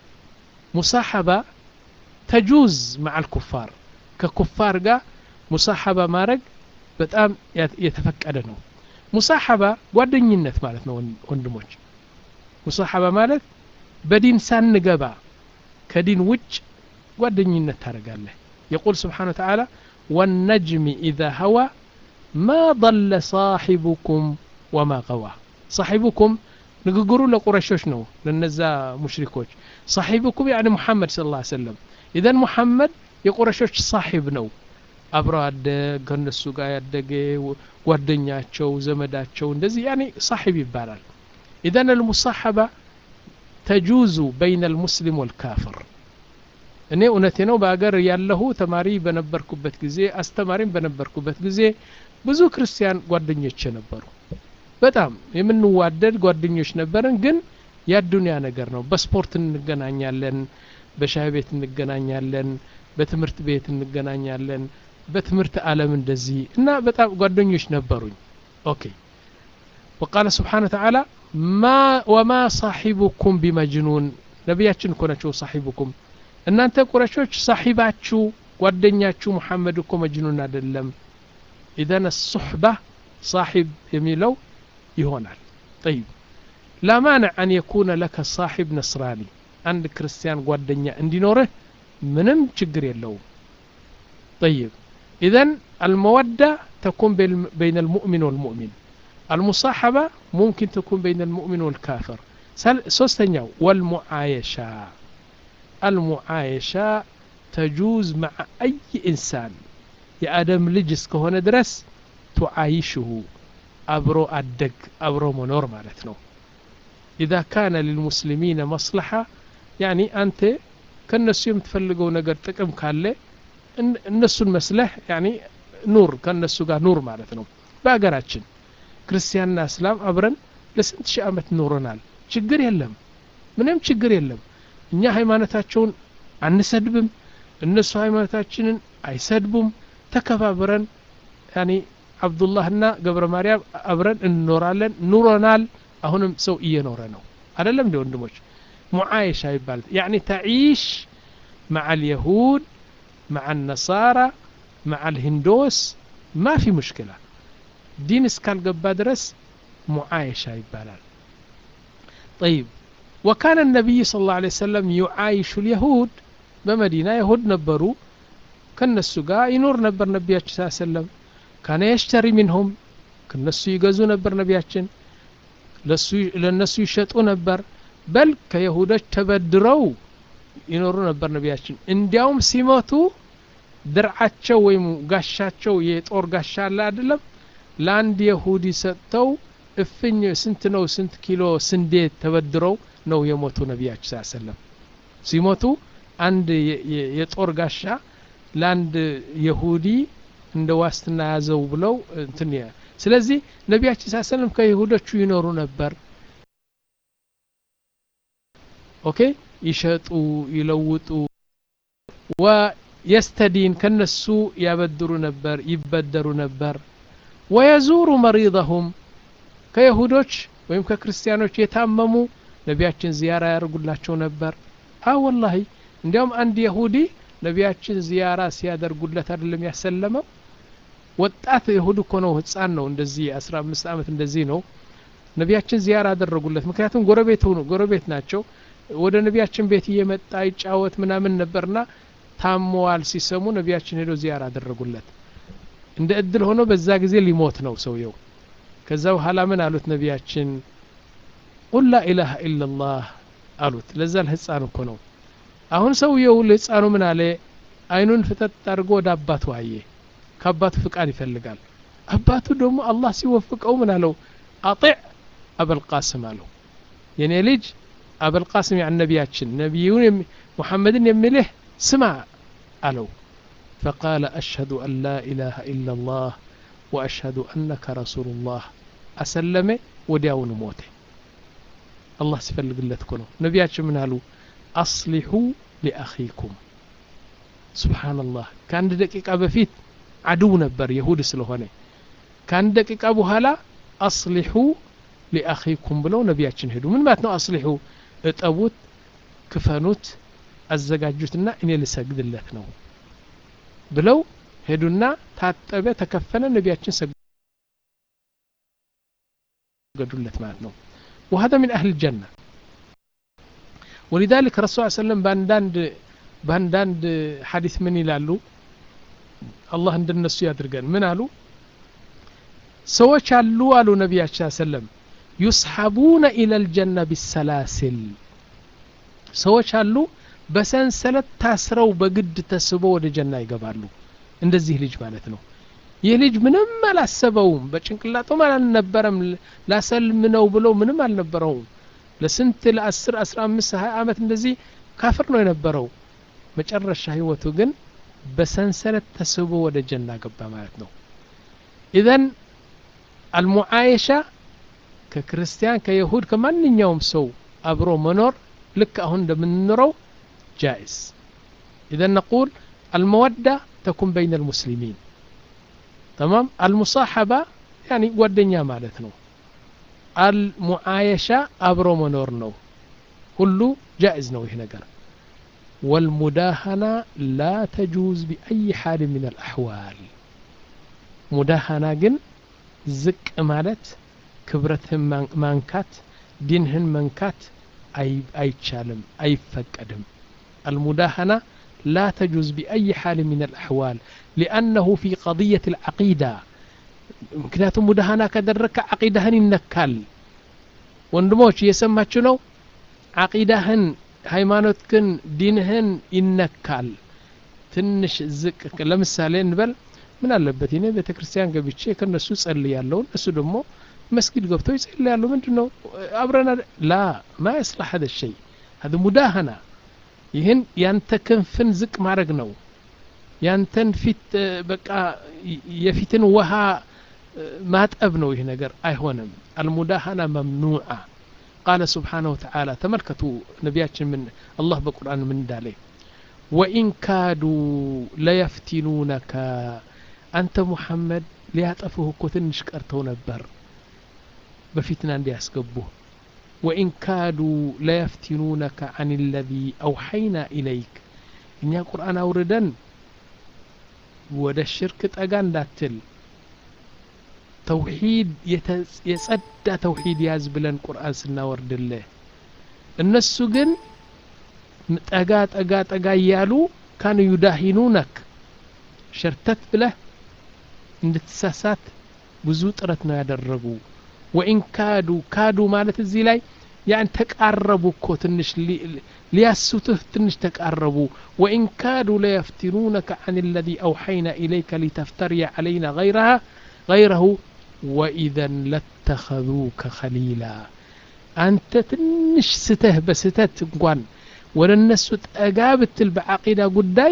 ሙሳሐባ ተጁዝ مع الكفار ከኩፋር ጋር ሙሳሐባ ማድረግ በጣም የተፈቀደ ነው ሙሳሐባ ጓደኝነት ማለት ነው ወንድሞች ሙሳሐባ ማለት በዲን ሳንገባ ከዲን ውጭ ጓደኝነት ታደርጋለህ يقول سبحانه وتعالى والنجم إذا هوى ما ضل صاحبكم وما غوى صاحبكم ንግግሩ ለቁረሾች ነው ለነዛ ሙሽሪኮች صاحبكم يعني محمد صلى الله عليه وسلم إذا محمد የቁረሾች ሳሒብ ነው አብረው አደግ ከነሱ ጋር ያደገ ጓደኛቸው ዘመዳቸው እንደዚህ ያኔ ሳሒብ ይባላል ኢዘን አልሙሳሐባ ተጁዙ በይነ አልሙስሊም ወልካፍር እኔ እውነቴ ነው በአገር ያለሁ ተማሪ በነበርኩበት ጊዜ አስተማሪም በነበርኩበት ጊዜ ብዙ ክርስቲያን ጓደኞች ነበሩ በጣም የምንዋደድ ጓደኞች ነበርን ግን ያዱንያ ነገር ነው በስፖርት እንገናኛለን በሻይ ቤት እንገናኛለን በትምህርት ቤት እንገናኛለን በትምህርት ዓለም እንደዚህ እና በጣም ጓደኞች ነበሩኝ ኦኬ وقال سبحانه وتعالى ما وما صاحبكم بمجنون ነቢያችን እኮ ናቸው ሳሒቡኩም እናንተ ቁረሾች ሳሒባችሁ ጓደኛችሁ ሙሐመድ እኮ መጅኑን አይደለም ኢዘን ሱሕባ ሳሒብ የሚለው ይሆናል ጠይብ ላ ማንዕ አን የኩነ ለከ ሳሒብ ነስራኒ አንድ ክርስቲያን ጓደኛ እንዲኖርህ ምንም ችግር የለውም طيب إذا المودة تكون بين المؤمن والمؤمن المصاحبة ممكن تكون بين المؤمن والكافر سوستنيا والمعايشة المعايشة تجوز مع أي إنسان يا آدم لجس كهنا درس تعايشه أبرو أدق أبرو منور مالتنا إذا كان للمسلمين مصلحة يعني أنت ከነሱ የምትፈልገው ነገር ጥቅም ካለ እነሱን መስለህ ያኒ ኑር ከነሱ ጋር ኑር ማለት ነው በሀገራችን ክርስቲያንና እስላም አብረን ለስንት ሺህ ዓመት ኑረናል ችግር የለም ምንም ችግር የለም እኛ ሃይማኖታቸውን አንሰድብም እነሱ ሃይማኖታችንን አይሰድቡም ተከባብረን ያኒ አብዱላህና ገብረ ማርያም አብረን እንኖራለን ኑሮናል አሁንም ሰው እየኖረ ነው አይደለም እንዲ ወንድሞች ሙዓየሻ ይባላል ያኒ ተዒሽ مع اليهود مع النصارى مع الهندوس ما في مشكلة دين اسكال قبا درس معايشة يبالال طيب وكان النبي صلى الله عليه وسلم يعايش اليهود بمدينة يهود نبروا كان السقاء ينور نبر نبياتش صلى الله عليه وسلم كان يشتري منهم كان يقزو نبر نبياتشن ለእነሱ ይሸጡ ነበር በል ከይሁዶች ተበድረው ይኖሩ ነበር ነቢያችን እንዲያውም ሲሞቱ ድርዓቸው ወይም ጋሻቸው የጦር ጋሻ አለ አይደለም ለአንድ የሁዲ ሰጥተው እፍኝ ስንት ነው ስንት ኪሎ ስንዴ ተበድረው ነው የሞቱ ነቢያችን ስ ሰለም ሲሞቱ አንድ የጦር ጋሻ ለአንድ የሁዲ እንደ ዋስትና ያዘው ብለው እንትን ስለዚህ ነቢያችን ስ ሰለም ከይሁዶቹ ይኖሩ ነበር ኦኬ ይሸጡ ይለውጡ ወየስተዲን ከነሱ ያበድሩ ነበር ይበደሩ ነበር ወየዙሩ መሪضሁም ከይሁዶች ወይም ከክርስቲያኖች የታመሙ ነቢያችን ዚያራ ያደርጉላቸው ነበር አ ወላሂ እንዲያውም አንድ የሁዲ ነቢያችን ዚያራ ሲያደርጉለት አይደለም ያሰለመው ወጣት የሁድ እኮ ነው ህፃን ነው እንደዚህ አስራ አምስት ዓመት እንደዚህ ነው ነቢያችን ዚያራ አደረጉለት ምክንያቱም ጎረቤት ሆኑ ጎረቤት ናቸው ወደ ነቢያችን ቤት እየመጣ ይጫወት ምናምን ነበርና ታመዋል ሲሰሙ ነቢያችን ሄዶ ዚያራ አደረጉለት እንደ እድል ሆኖ በዛ ጊዜ ሊሞት ነው ሰውየው ከዛ በኋላ ምን አሉት ነቢያችን ቁል ላ ኢላሃ ኢላላህ አሉት ለዛ ለህፃን እኮ ነው አሁን ሰውየው ለህፃኑ ምን አለ አይኑን ፍጠጥ አድርጎ ወደ አባቱ አየ ከአባቱ ፍቃድ ይፈልጋል አባቱ ደግሞ አላህ ሲወፍቀው ምን አለው አጢዕ አበልቃስም አለው የኔ ልጅ አበልቃስም ያን ነቢያችን ነቢዩን ሙሐመድን የሚልህ ስማ አለው فقال أشهد أن لا إله إلا الله وأشهد أنك رسول الله أسلم ودياون موته الله سفلق الله تكونه نبياتش من هالو أصلحوا لأخيكم سبحان الله كان دقيقة بفيت عدو نبر يهود سلوهنه كان دقيقة بهلا أصلحوا لأخيكم بلو نبياتشن هدو من ماتنو أصلحوا እጠቡት ክፈኑት አዘጋጁትና እኔ ልሰግድለት ነው ብለው ሄዱና ታጠበ ተከፈነ ነቢያችን ሰገዱለት ማለት ነው وهذا من أهل الجنة ولذلك الرسول صلى الله عليه وسلم بانداند بانداند حديث من يلالو الله እንደነሱ ያድርገን ምን አሉ ሰዎች አሉ አሉ ነቢያችን ሰለም ዩስሐቡነ ኢለል ጀና ቢሰላስል ሰዎች አሉ በሰንሰለት ታስረው በግድ ተስቦ ወደ ጀና ይገባሉ እንደዚህ ልጅ ማለት ነው ይህ ልጅ ምንም አላሰበውም በጭንቅላጡም አልነበረም ላሰልም ነው ብሎ ምንም አልነበረውም ለስንት ለአስር አስራ አምስት ሀያ ዓመት እንደዚህ ካፍር ነው የነበረው መጨረሻ ህይወቱ ግን በሰንሰለት ተስቦ ወደ ጀና ገባ ማለት ነው ኢዘን አልሙዓየሻ ከክርስቲያን ከይሁድ ከማንኛውም ሰው አብሮ መኖር ልክ አሁን እንደምንኖረው ጃኢዝ ኢዘን ነቁል አልመወዳ ተኩን በይነ ልሙስሊሚን ተማም አልሙሳሐባ ያኒ ጓደኛ ማለት ነው አልሙዓየሻ አብሮ መኖር ነው ሁሉ ጃኢዝ ነው ይህ ነገር والمداهنة لا تجوز بأي حال من الأحوال مداهنة جن زك مالت ክብረትህን ማንካት ዲንህን መንካት አይቻልም አይፈቀድም المداهنة لا تجوز بأي حال من الأحوال لأنه في قضية العقيدة ምክንያቱም ሙዳሃና ከደረግከ አቂዳህን ይነካል ወንድሞች እየሰማችሁ ነው አቂዳህን ሃይማኖትክን ዲንህን ይነካል ትንሽ ዝቅ ለምሳሌ እንበል ምን አለበት እኔ ቤተ ክርስቲያን ገብቼ ከነሱ ጸልያለሁ እነሱ ደግሞ መስጊድ ገብተው ይጸልያሉ ምንድን ነው አብረና ላ ማ የስላሕ ሀደ ሸይ ሀደ ሙዳህና ይህን ያንተ ክንፍን ዝቅ ማድረግ ነው ያንተን ፊት በቃ የፊትን ውሃ ማጠብ ነው ይህ ነገር አይሆንም አልሙዳህና መምኑዓ ቃለ ስብሓነሁ ወተዓላ ተመልከቱ ነቢያችን ምን አላህ በቁርአን ምን እንዳለ ወኢን ካዱ ለየፍቲኑነከ አንተ ሙሐመድ ሊያጠፉህ እኮ ትንሽ ቀርተው ነበር በፊትና እንዲያስገቡህ ወኢን ካዱ ለየፍቲኑነከ አን ለዚ አውሐይና ኢለይክ እኛ ቁርአን አውርደን ወደ ሽርክ ጠጋ እንዳትል ተውሂድ የጸዳ ተውሂድ ያዝ ብለን ቁርአን ስናወርድልህ እነሱ ግን ጠጋ ጠጋ ጠጋ እያሉ ካኑ ዩዳሂኑነክ ሸርተት ብለህ እንድትሳሳት ብዙ ጥረት ነው ያደረጉ ወኢን ካዱ ካዱ ማለት እዚህ ላይ ያን ተቃረቡ እኮ ትንሽ ሊያስቱህ ትንሽ ተቃረቡ ወኢን ካዱ ለየፍቲኑነከ አን ለዚ አውሐይና ኢለይከ ሊተፍተርየ ዓለይና ገይረሃ ገይረሁ ወኢዘን ለተኸذوከ ኸሊላ አንተ ትንሽ ስተህ በስተት እንኳን ወደ እነሱ ጠጋ ብትል በዓቂዳ ጉዳይ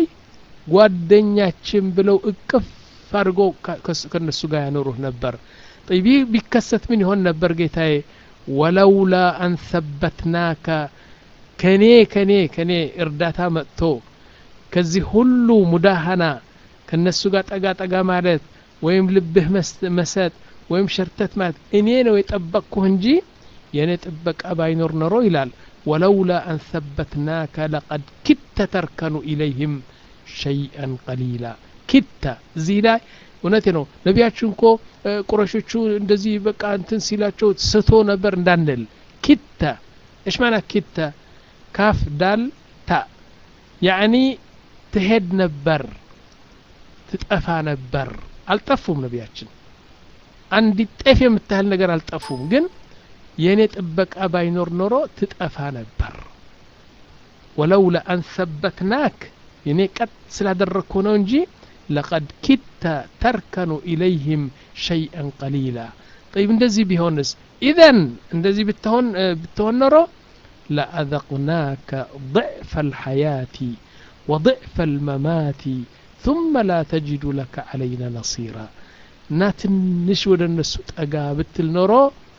ጓደኛችን ብለው እቅፍ አድርጎ ከእነሱ ጋር ያኖሩህ ነበር طيب ቢከሰት ምን ይሆን ነበር ጌታዬ ወለውላ አን ሰበትናከ ከኔ ከኔ ከኔ እርዳታ መጥቶ ከዚህ ሁሉ ሙዳሃና ከነሱ ጋር ጠጋ ጠጋ ማለት ወይም ልብህ መሰጥ ወይም ሸርተት ማለት እኔ ነው የጠበቅኩህ እንጂ የእኔ ጥበቃ ባይኖር ኖሮ ይላል ወለውላ አን ሰበትናከ ለቀድ ክተ ተርከኑ ኢለይህም ሸይአን ቀሊላ ክተ እዚህ ላይ እውነቴ ነው ነቢያችን እኮ ቁረሾቹ እንደዚህ በቃ እንትን ሲላቸው ስቶ ነበር እንዳንል ኪተ እሽ ማና ኪተ ካፍ ዳል ታ ያዕኒ ትሄድ ነበር ትጠፋ ነበር አልጠፉም ነቢያችን አንዲት ጤፍ የምታህል ነገር አልጠፉም ግን የእኔ ጥበቃ ባይኖር ኖሮ ትጠፋ ነበር ወለውላ አን ሰበትናክ የኔ ቀጥ ስላደረግኩ ነው እንጂ ለቀድ ኪተ ተርከኑ ኢለይህም ሸይአን ቀሊላ ጠይብ እንደዚህ ቢሆንስ ኢዘን እንደዚህ ብትሆን ብትሆን ኖሮ ለአዘቅናከ ضዕፈ الحياة وضዕፈ الممات ثم لا تجد لك علينا نصيرا እና ትንሽ ወደ እነሱ ጠጋ ብትል ኖሮ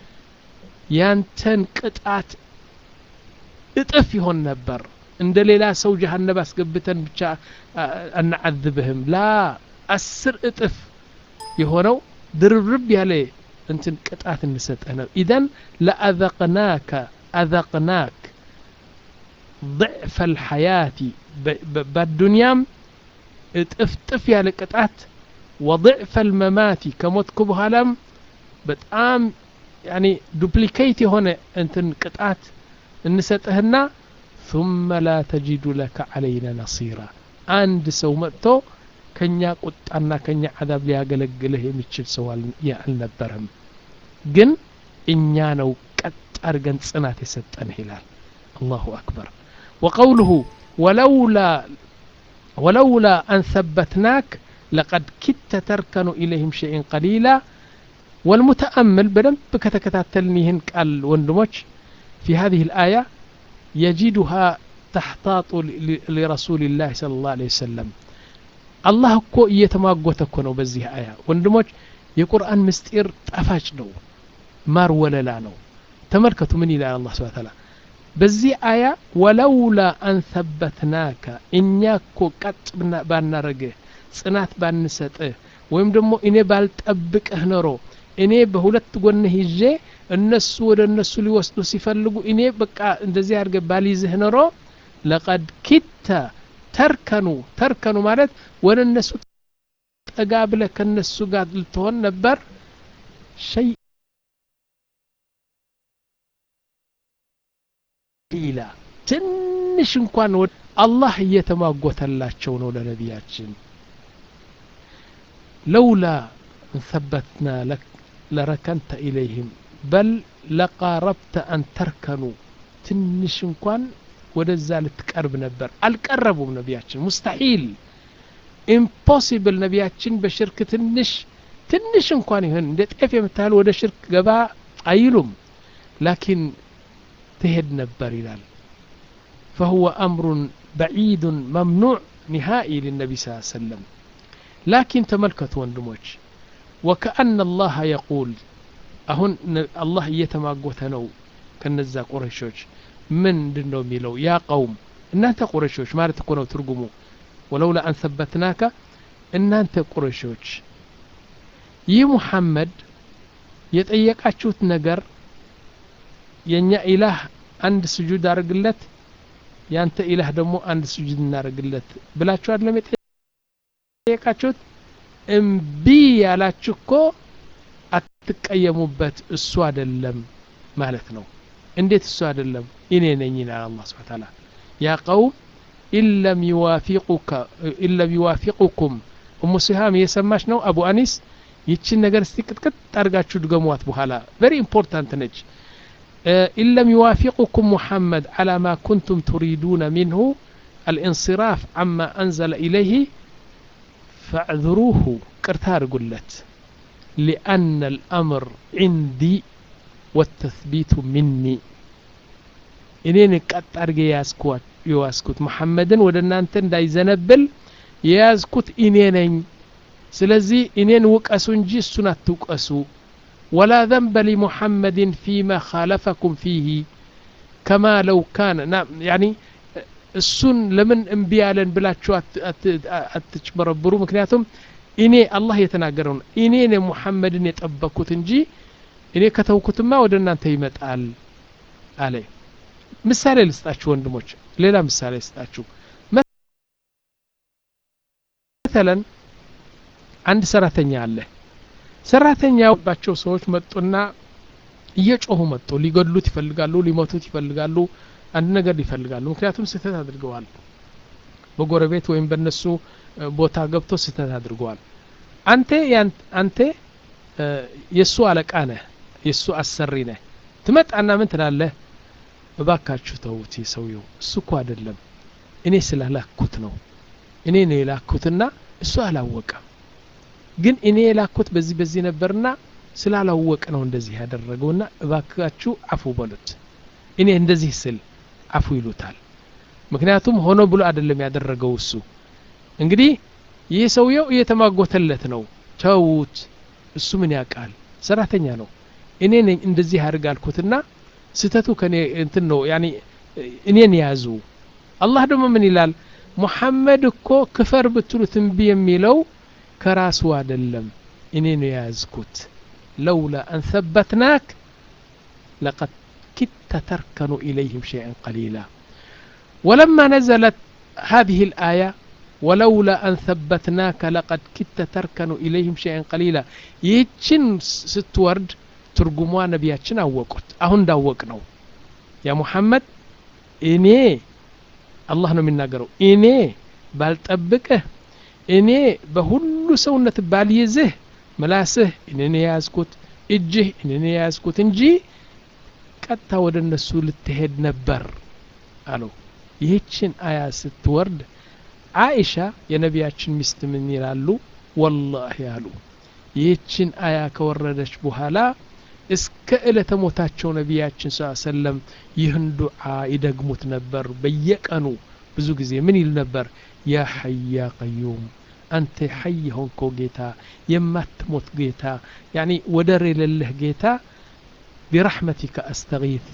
ያንተን ቅጣት እጥፍ ይሆን ነበር እንደ ሌላ ሰው ጀሃነብ አስገብተን ብቻ አናዓذብህም ላ አስር እጥፍ የሆነው ድርብርብ ያለ እንትን ቅጣት እንሰጠህ ነው ኢዘን ለአዘቅናከ አዘቅናክ ضዕፈ الحياة በዱንያም እጥፍጥፍ ያለ ቅጣት ወضዕፈ الممات ከሞትኩ በኋላም በጣም ያኒ ዱፕሊኬት የሆነ እንትን ቅጣት እንሰጥህና ثم لا تجد لك علينا نصيرا አንድ ሰው መጥቶ ከኛ ቁጣና ከኛ አዛብ ሊያገለግልህ የሚችል ሰው አልነበረም ግን እኛ ነው ቀጥ አድርገን ጽናት የሰጠንህ ይላል አላሁ አክበር وقوله ولولا ولولا أن ثبتناك لقد كدت تركن إليهم شيئا قليلا والمتأمل بدنب كتكتاتلنيهن قال وندموش في هذه الآية يجدها تحتاط لرسول الله صلى الله عليه وسلم الله እኮ እየተማጎተ እኮ ነው በዚህ አያ ወንድሞች የቁርአን ምስጢር ጣፋጭ ነው ማር ወለላ ነው ተመልከቱ ምን ይላል አላህ ስብሐ ተዓላ በዚህ አያ ወለውላ አን ሰበትናከ እኛ እኮ ቀጥ ባናረግህ ጽናት ባንሰጥህ ወይም ደግሞ እኔ ባልጠብቅህ ኖሮ እኔ በሁለት ጎንህ ይዤ እነሱ ወደ እነሱ ሊወስዱ ሲፈልጉ እኔ በቃ እንደዚህ አድርገ ባልይዝህ ኖሮ ለቀድ ኪተ ተርከኑ ተርከኑ ማለት ወደ እነሱ ጠጋ ብለህ ከነሱ ጋር ልትሆን ነበር ሸይ ቂላ ትንሽ እንኳን አላህ እየተሟጎተላቸው ነው ለነቢያችን ለውላ እንሰበትና ለክ ለረከንተ ኢለይህም በል ለቃረብተ አን ተርከኑ ትንሽ እንኳን ወደዛ ልትቀርብ ነበር አልቀረቡም ነቢያችን ሙስተሒል ኢምፖሲብል ነቢያችን በሽርክ ትንሽ ትንሽ እንኳን ይሆን እንደ ጤፍ የምታህል ወደ ሽርክ ገባ አይሉም ላኪን ትሄድ ነበር ይላል فهو أمر بعيد ممنوع نهائي للنبي صلى الله عليه وسلم لكن تملكت وندموش وكأن الله يقول أهن الله يتماقوت نو كنزا قريشوش من دنو ميلو يا قوم إن أنت قريشوش ما تكونوا ترقموا ولولا أن ثبتناك إن أنت قريشوش ይህ ሙሐመድ የጠየቃችሁት ነገር የእኛ ኢላህ አንድ ስጁድ አድርግለት ያንተ ኢላህ ደግሞ አንድ ስጁድ እናደርግለት ብላችሁ አይደለም የጠየቃችሁት እምቢ ያላችሁ እኮ አትቀየሙበት እሱ አይደለም ማለት ነው እንዴት እሱ አይደለም እኔ ነኝ ይላል አላህ ስብሐ ተዓላ ያ ቀውም ኢለም ይዋፊቁከ ኢለም ይዋፊቁኩም እሙ ሲሃም እየሰማች ነው አቡ አኒስ ይችን ነገር እስቲ ቅጥቅጥ አድርጋችሁ ድገሟት በኋላ ቨሪ ኢምፖርታንት ነች إن لم يوافقكم محمد على ما كنتم تريدون منه الانصراف عما أنزل إليه فاعذروه كرتار قلت لأن الأمر عندي والتثبيت مني إنين قط أرجع ياسكوت يواسكوت محمدا ودنا أنت دا يزنبل ياسكوت إنين سلزي إنين وكأسو نجي السنة توكأسو ولا ذنب لمحمد فيما خالفكم فيه كما لو كان نعم يعني እሱን ለምን እምቢ ያለን ብላችሁ አትጭበረብሩ ምክንያቱም እኔ አላህ የተናገረው ነው እኔ ነ ሙሐመድን የጠበኩት እንጂ እኔ ከተውኩትማ ወደ እናንተ ይመጣል አለ ምሳሌ ልስጣችሁ ወንድሞች ሌላ ምሳሌ ልስጣችሁ መተለን አንድ ሰራተኛ አለ ሰራተኛው ባቸው ሰዎች መጡና እየጮሁ መጡ ሊገድሉት ይፈልጋሉ ሊሞቱት ይፈልጋሉ አንድ ነገር ይፈልጋሉ ምክንያቱም ስህተት አድርገዋል በጎረቤት ወይም በነሱ ቦታ ገብቶ ስህተት አድርገዋል አንተ አንተ የእሱ አለቃ ነህ የእሱ አሰሪ ነህ ትመጣና ምን ትላለህ እባካችሁ ተውት ሰውየው እሱ እኮ አይደለም እኔ ስላላኩት ነው እኔ ነው የላኩትና እሱ አላወቀም ግን እኔ የላኩት በዚህ በዚህ ነበርና ስላላወቀ ነው እንደዚህ ያደረገውና እባካችሁ አፉ በሉት እኔ እንደዚህ ስል አፉ ይሉታል ምክንያቱም ሆኖ ብሎ አይደለም ያደረገው እሱ እንግዲህ ይህ ሰውየው እየተማጎተለት ነው ተዉት እሱ ምን ያውቃል ሰራተኛ ነው እኔ ነኝ እንደዚህ ያድርግ አልኩትና ስተቱ ከኔ እንትን ነው ያኒ እኔን ያዙ አላህ ደግሞ ምን ይላል ሙሐመድ እኮ ክፈር ብትሉት እምቢ የሚለው ከራሱ አይደለም እኔ ነው የያዝኩት ለውላ አን ثبتناك لقد كدت تركن إليهم شيئا قليلا ولما نزلت هذه الآية ولولا أن ثبتناك لقد كدت تركن إليهم شيئا قليلا يتشن ستورد ترجموا نبياتشن أوقت أهون داوق نو يا محمد إني الله ነው የሚናገረው እኔ ባልጠብቅህ እኔ በሁሉ ሰውነት ባልይዝህ ምላስህ እኔን የያዝኩት እጅህ እኔን የያዝኩት እንጂ ቀጥታ ወደ እነሱ ልትሄድ ነበር አለው ይህችን አያ ስትወርድ አይሻ የነቢያችን ሚስት ምን ይላሉ ወላሂ አሉ ይህችን አያ ከወረደች በኋላ እስከ ዕለተ ሞታቸው ነቢያችን ስ ሰለም ይህን ዱዓ ይደግሙት ነበር በየቀኑ ብዙ ጊዜ ምን ይል ነበር ያ ሐይ ያ ቀዩም አንተ ሐይ ሆንከው ጌታ የማትሞት ጌታ ያኒ ወደር የሌለህ ጌታ ቢረሕመቲከ አስተጊት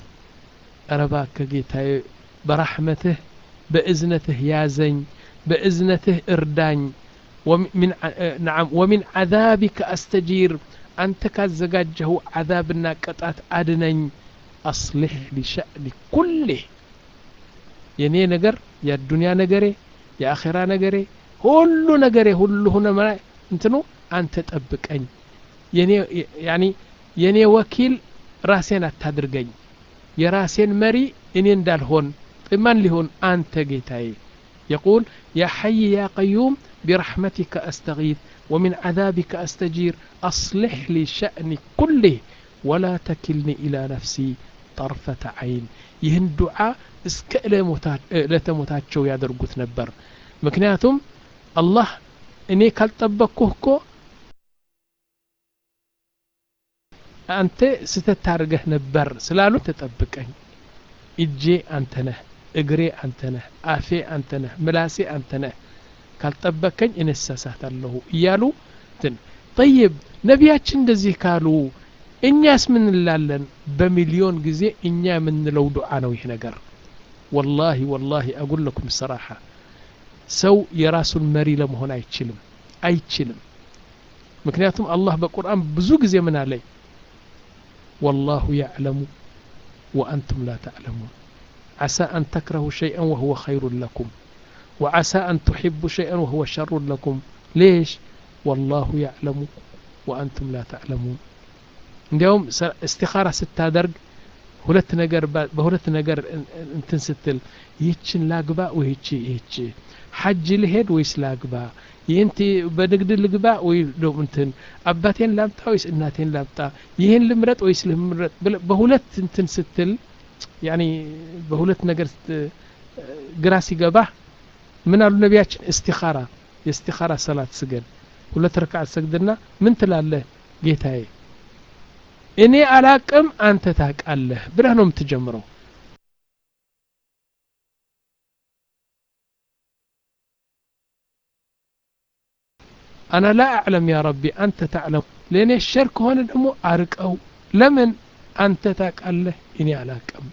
ረባከ ጌታዬ በራሕመትህ በእዝነትህ ያዘኝ በእዝነትህ እርዳኝ نعم ومن عذابك أستجير أنت كازجاجه عذابنا قطعت أدنين أصلح لشأن كله የኔ ነገር የዱንያ ነገሬ የአኼራ ነገሬ ሁሉ ነገሬ ሁሉ ሆነ እንትኑ አንተ ጠብቀኝ የኔ ያኒ የኔ ወኪል ራሴን አታድርገኝ የራሴን መሪ እኔ እንዳልሆን ማን ሊሆን አንተ ጌታዬ يقول يا حي يا قيوم برحمتك أستغيث ومن عذابك أستجير أصلح لي شأني كله ولا تكلني إلى نفسي طرفة عين ይህን ዱዓ እስከ ዕለተሞታቸው ያደርጉት ነበር ምክንያቱም አላህ እኔ ካልጠበቅኩህ እኮ አንተ ስተት ታርገህ ነበር ስላሉ ተጠብቀኝ እጄ አንተ ነህ እግሬ አንተ ነህ አፌ አንተ ነህ ምላሴ አንተ ነህ ካልጠበቀኝ እነሳሳታለሁ እያሉ ትን ጠይብ ነቢያችን እንደዚህ ካሉ እኛስ ምን እንላለን በሚሊዮን ጊዜ እኛ የምንለው ዱዓ ነው ይህ ነገር ወላሂ ወላሂ አጉል ለኩም ሰራሓ ሰው የራሱን መሪ ለመሆን አይችልም አይችልም ምክንያቱም አላህ በቁርአን ብዙ ጊዜ ምን አለኝ ወላሁ ያዕለሙ ወአንቱም ላ ተዕለሙን عسى أن تكرهوا شيئا وهو خير لكم وعسى أن تحبوا شيئا وهو شر لكم ليش والله يعلم وأنتم لا تعلمون እንዲያውም እስቲኻራ ስታደርግ ሁለት ነገር በሁለት ነገር እንትን ስትል ይህችን ላግባ ወይቺ ይህች ሐጅ ልሄድ ወይስ ላግባ ይህንቲ በንግድ ልግባ ወይ ደሞ እንትን አባቴን ላምጣ ወይስ እናቴን ላምጣ ይህን ልምረጥ ወይስ ልምረጥ በሁለት እንትን ስትል ያኒ በሁለት ነገር ግራ ሲገባህ ምን አሉ ነቢያችን እስቲኻራ የእስቲኻራ ሰላት ስገድ ሁለት ረክዓት ሰግድና ምን ትላለህ ጌታዬ እኔ አላቅም አንተ ታቃለህ ብለህ ነው የምትጀምረው አና ላ አዕለም ያ ረቢ አንተ ታዕለም ለእኔ ሸር ከሆነ ደግሞ አርቀው ለምን አንተ ታቃለህ እኔ አላቅም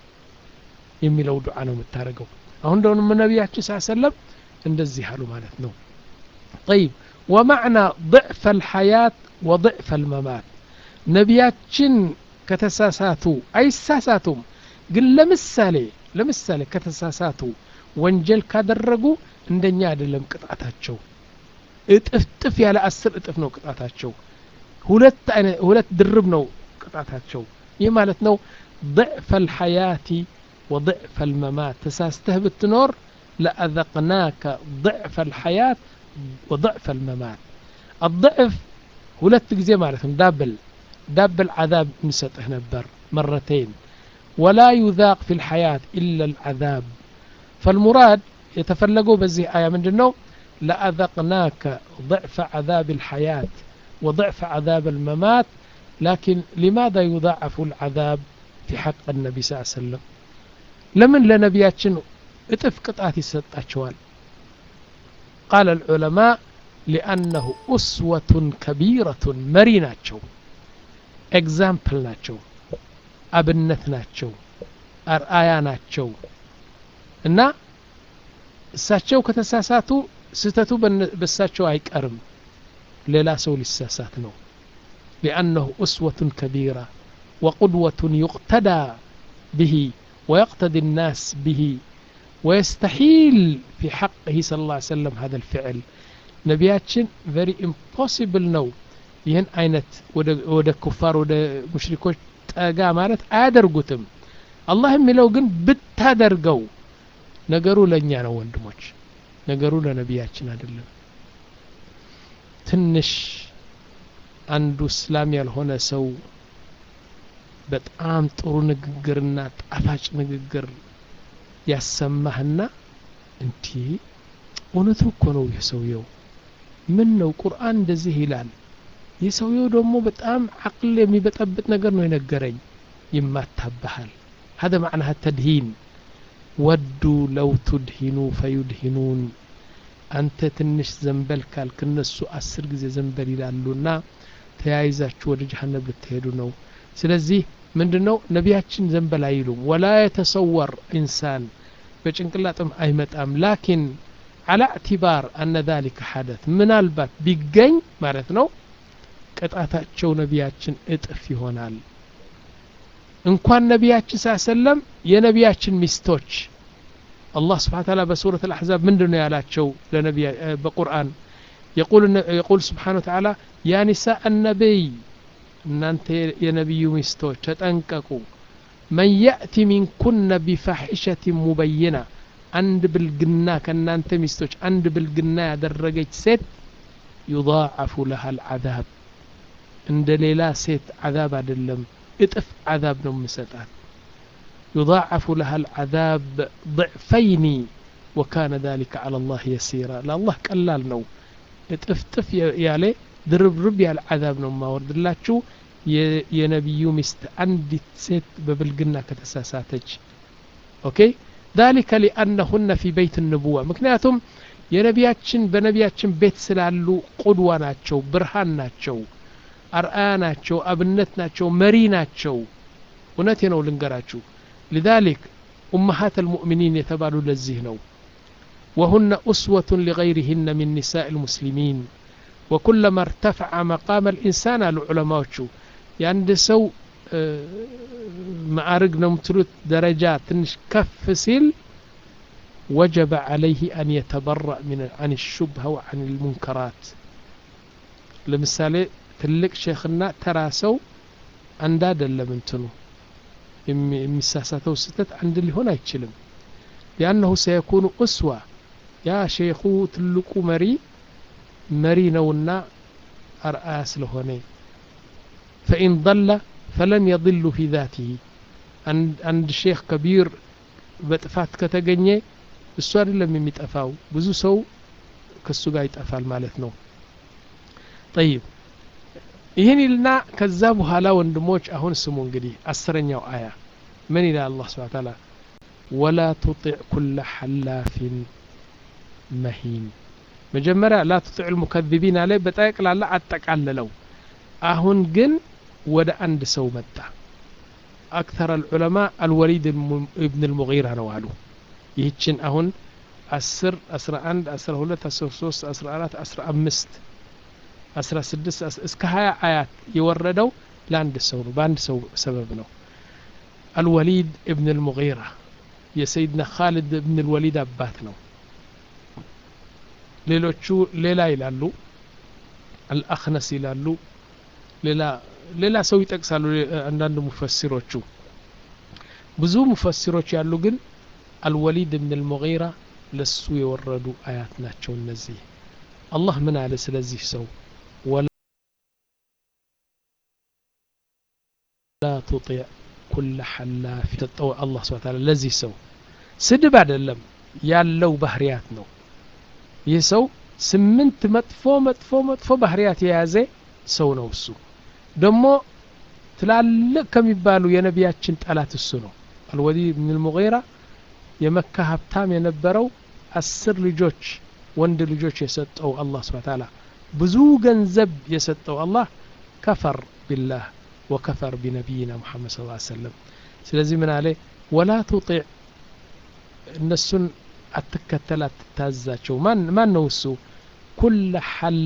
የሚለው ዱዓ ነው የምታደርገው አሁን ደግሞ ነቢያችን ስ ሰለም እንደዚህ አሉ ማለት ነው طيب ومعنى ضعف الحياة وضعف الممات ነቢያችን ከተሳሳቱ አይሳሳቱም ግን ለምሳሌ ለምሳሌ ከተሳሳቱ ወንጀል ካደረጉ እንደኛ አይደለም ቅጣታቸው እጥፍጥፍ ያለ አስር እጥፍ ነው ቅጣታቸው ሁለት ሁለት ድርብ ነው ቅጣታቸው ይህ ማለት ነው ضعف الحياة وضعف الممات تساسته بتنور لأذقناك ضعف الحياة وضعف الممات الضعف ሁለት ጊዜ ማለት ነው ዳብል ዳብል عذاب نسطه نبر مرتين ولا يذاق في الحياة إلا العذاب فالمراد يتفلقوا بزي آية من جنو لأذقناك ضعف عذاب الحياة وضعف عذاب الممات لكن لماذا يضاعف العذاب في حق النبي صلى الله عليه وسلم لمن لنبياتشن اتف قطعات يسطاتشوال قال العلماء لأنه أسوة كبيرة مريناتشو ኤግዛምፕል ናቸው አብነት ናቸው አርአያ ናቸው እና እሳቸው ከተሳሳቱ ስህተቱ በእሳቸው አይቀርም ሌላ ሰው ሊሳሳት ነው ሊአነሁ እስወቱን ከቢራ ወቁድወቱን ዩቅተዳ ብሂ ويقتدي الناس به ويستحيل في حقه صلى الله عليه وسلم هذا الفعل نبياتشن very impossible ነው ይህን አይነት ወደ ኩፋር ወደ ሙሽሪኮች ጠጋ ማለት አያደርጉትም አላህ የሚለው ግን ብታደርገው ነገሩ ለእኛ ነው ወንድሞች ነገሩ ለነቢያችን አይደለም ትንሽ አንዱ እስላም ያልሆነ ሰው በጣም ጥሩ ንግግርና ጣፋጭ ንግግር ያሰማህና እንዲህ እውነቱ እኮ ነው ይህ ሰውየው ምን ነው ቁርአን እንደዚህ ይላል የሰውየው ደግሞ በጣም አቅል የሚበጠብጥ ነገር ነው የነገረኝ ይማታብሃል هذا معناها التدهين ودوا لو تدهنوا فيدهنون አንተ ትንሽ ዘንበል ካልክ እነሱ አስር ጊዜ ዘንበል ይላሉና ተያይዛችሁ ወደ ጀሀነም ልትሄዱ ነው ስለዚህ ምንድን ነው ነቢያችን ዘንበል አይሉም ወላ የተሰወር ኢንሳን በጭንቅላጥም አይመጣም ላኪን على اعتبار أن ذلك حدث ምናልባት ቢገኝ ማለት ነው ቅጣታቸው ነቢያችን እጥፍ ይሆናል እንኳን ነቢያችን ስ ሰለም የነቢያችን ሚስቶች አላህ ስብሓን ታላ በሱረት አልአሕዛብ ምንድን ነው ያላቸው ለነቢያ በቁርአን የቁል ስብሓን ወተዓላ ያ ኒሳء النبي እናንተ የነቢዩ ሚስቶች ተጠንቀቁ መን ያእቲ ሚንኩነ ቢፋሒሸት ሙበይና አንድ ብልግና ከእናንተ ሚስቶች አንድ ብልግና ያደረገች ሴት ዩضاعف لها العذاب እንደ ሌላ ሴት عذاب አይደለም እጥፍ عذاب ነው ምሰጣት يضاعف لها العذاب ضعفين وكان ذلك على الله يسيرا لله ቀላል ነው እጥፍጥፍ ያለ ድርብርብ ያለ عذاب ነው ማወርድላችሁ የነቢዩ ሚስት አንዲት ሴት በብልግና ከተሳሳተች ኦኬ ذلك لأنهن في بيت النبوة ምክንያቱም የነቢያችን በነቢያችን ቤት ስላሉ ቁድዋ ናቸው ብርሃን ናቸው አርአያ ናቸው አብነት ናቸው መሪ ናቸው እውነቴ ነው ልንገራችሁ لذلك أمهات المؤمنين يتبالوا لزيه نو وهن أسوة لغيرهن من نساء المسلمين ወኩለማ እርተፈዐ መቃመ ልኢንሳን አሉ ዑለማዎቹ የአንድ ሰው ማዕርግ ነው የምትሉት ደረጃ ትንሽ ከፍ ሲል ወጀበ ዓለይህ አን የተበረእ አን ሹብሃ ወአን ልሙንከራት ለምሳሌ ትልቅ ሼክና ተራ ሰው አንድ አይደለም እንትኑ የሚሳሳተው ስህተት አንድ ሊሆን አይችልም ሊአነሁ ሰየኩኑ እስዋ ያ ሼኹ ትልቁ መሪ መሪ ነውና አርአያ ስለሆነ ፈኢን ضለ ፈለን የضሉ ፊ ذاته አንድ ሼክ ከቢር በጥፋት ከተገኘ እሱ አይደለም የሚጠፋው ብዙ ሰው ከሱ ጋር ይጠፋል ማለት ነው ጠይብ ይህን ይልና ከዛ በኋላ ወንድሞች አሁን ስሙ እንግዲህ አስረኛው አያ ምን ይላል አላህ ስብሐ ተዓላ ወላ ቱጢዕ ኩለ ሐላፊን መሂን መጀመሪያ ላ ቱጢዕ ልሙከذቢን አለ በጠቅላላ አጠቃለለው አሁን ግን ወደ አንድ ሰው መጣ አክተር አልዑለማ አልወሊድ እብን ልሙጊራ ነው አሉ ይህችን አሁን አስር አስራ አንድ አስራ ሁለት አስራ ሶስት አስራ አራት አስራ አምስት አስራ ስድስት እስከ ሀያ አያት የወረደው ለአንድ ሰው ነው በአንድ ሰው ሰበብ ነው አልወሊድ እብን ልሙጊራ የሰይድና ካሊድ እብን ልወሊድ አባት ነው ሌሎቹ ሌላ ይላሉ አልአክነስ ይላሉ ሌላ ሌላ ሰው ይጠቅሳሉ አንዳንድ ሙፈሲሮቹ ብዙ ሙፈሲሮች ያሉ ግን አልወሊድ እብን ልሙጊራ ለሱ የወረዱ አያት ናቸው እነዚህ አላህ ምን አለ ስለዚህ ሰው ወላ ቱጢዕ ኩለ ሐላፊ ሰጠው አላህ ስብሐ ተዓላ ለዚህ ሰው ስድብ አይደለም ያለው ባህሪያት ነው ይህ ሰው ስምንት መጥፎ መጥፎ መጥፎ ባህሪያት የያዘ ሰው ነው እሱ ደግሞ ትላልቅ ከሚባሉ የነቢያችን ጠላት እሱ ነው አልወሊድ ብን ልሙጊራ የመካ ሀብታም የነበረው አስር ልጆች ወንድ ልጆች የሰጠው አላህ ስብሐ ተዓላ ብዙ ገንዘብ የሰጠው አላህ ከፈር ቢላህ ወከፈር ቢነቢይና ሙሐመድ ስ ሰለም ስለዚህ ምን አለ ወላ ቱጢዕ እነሱን አትከተል አትታዛቸው ማን ነው እሱ ኩለ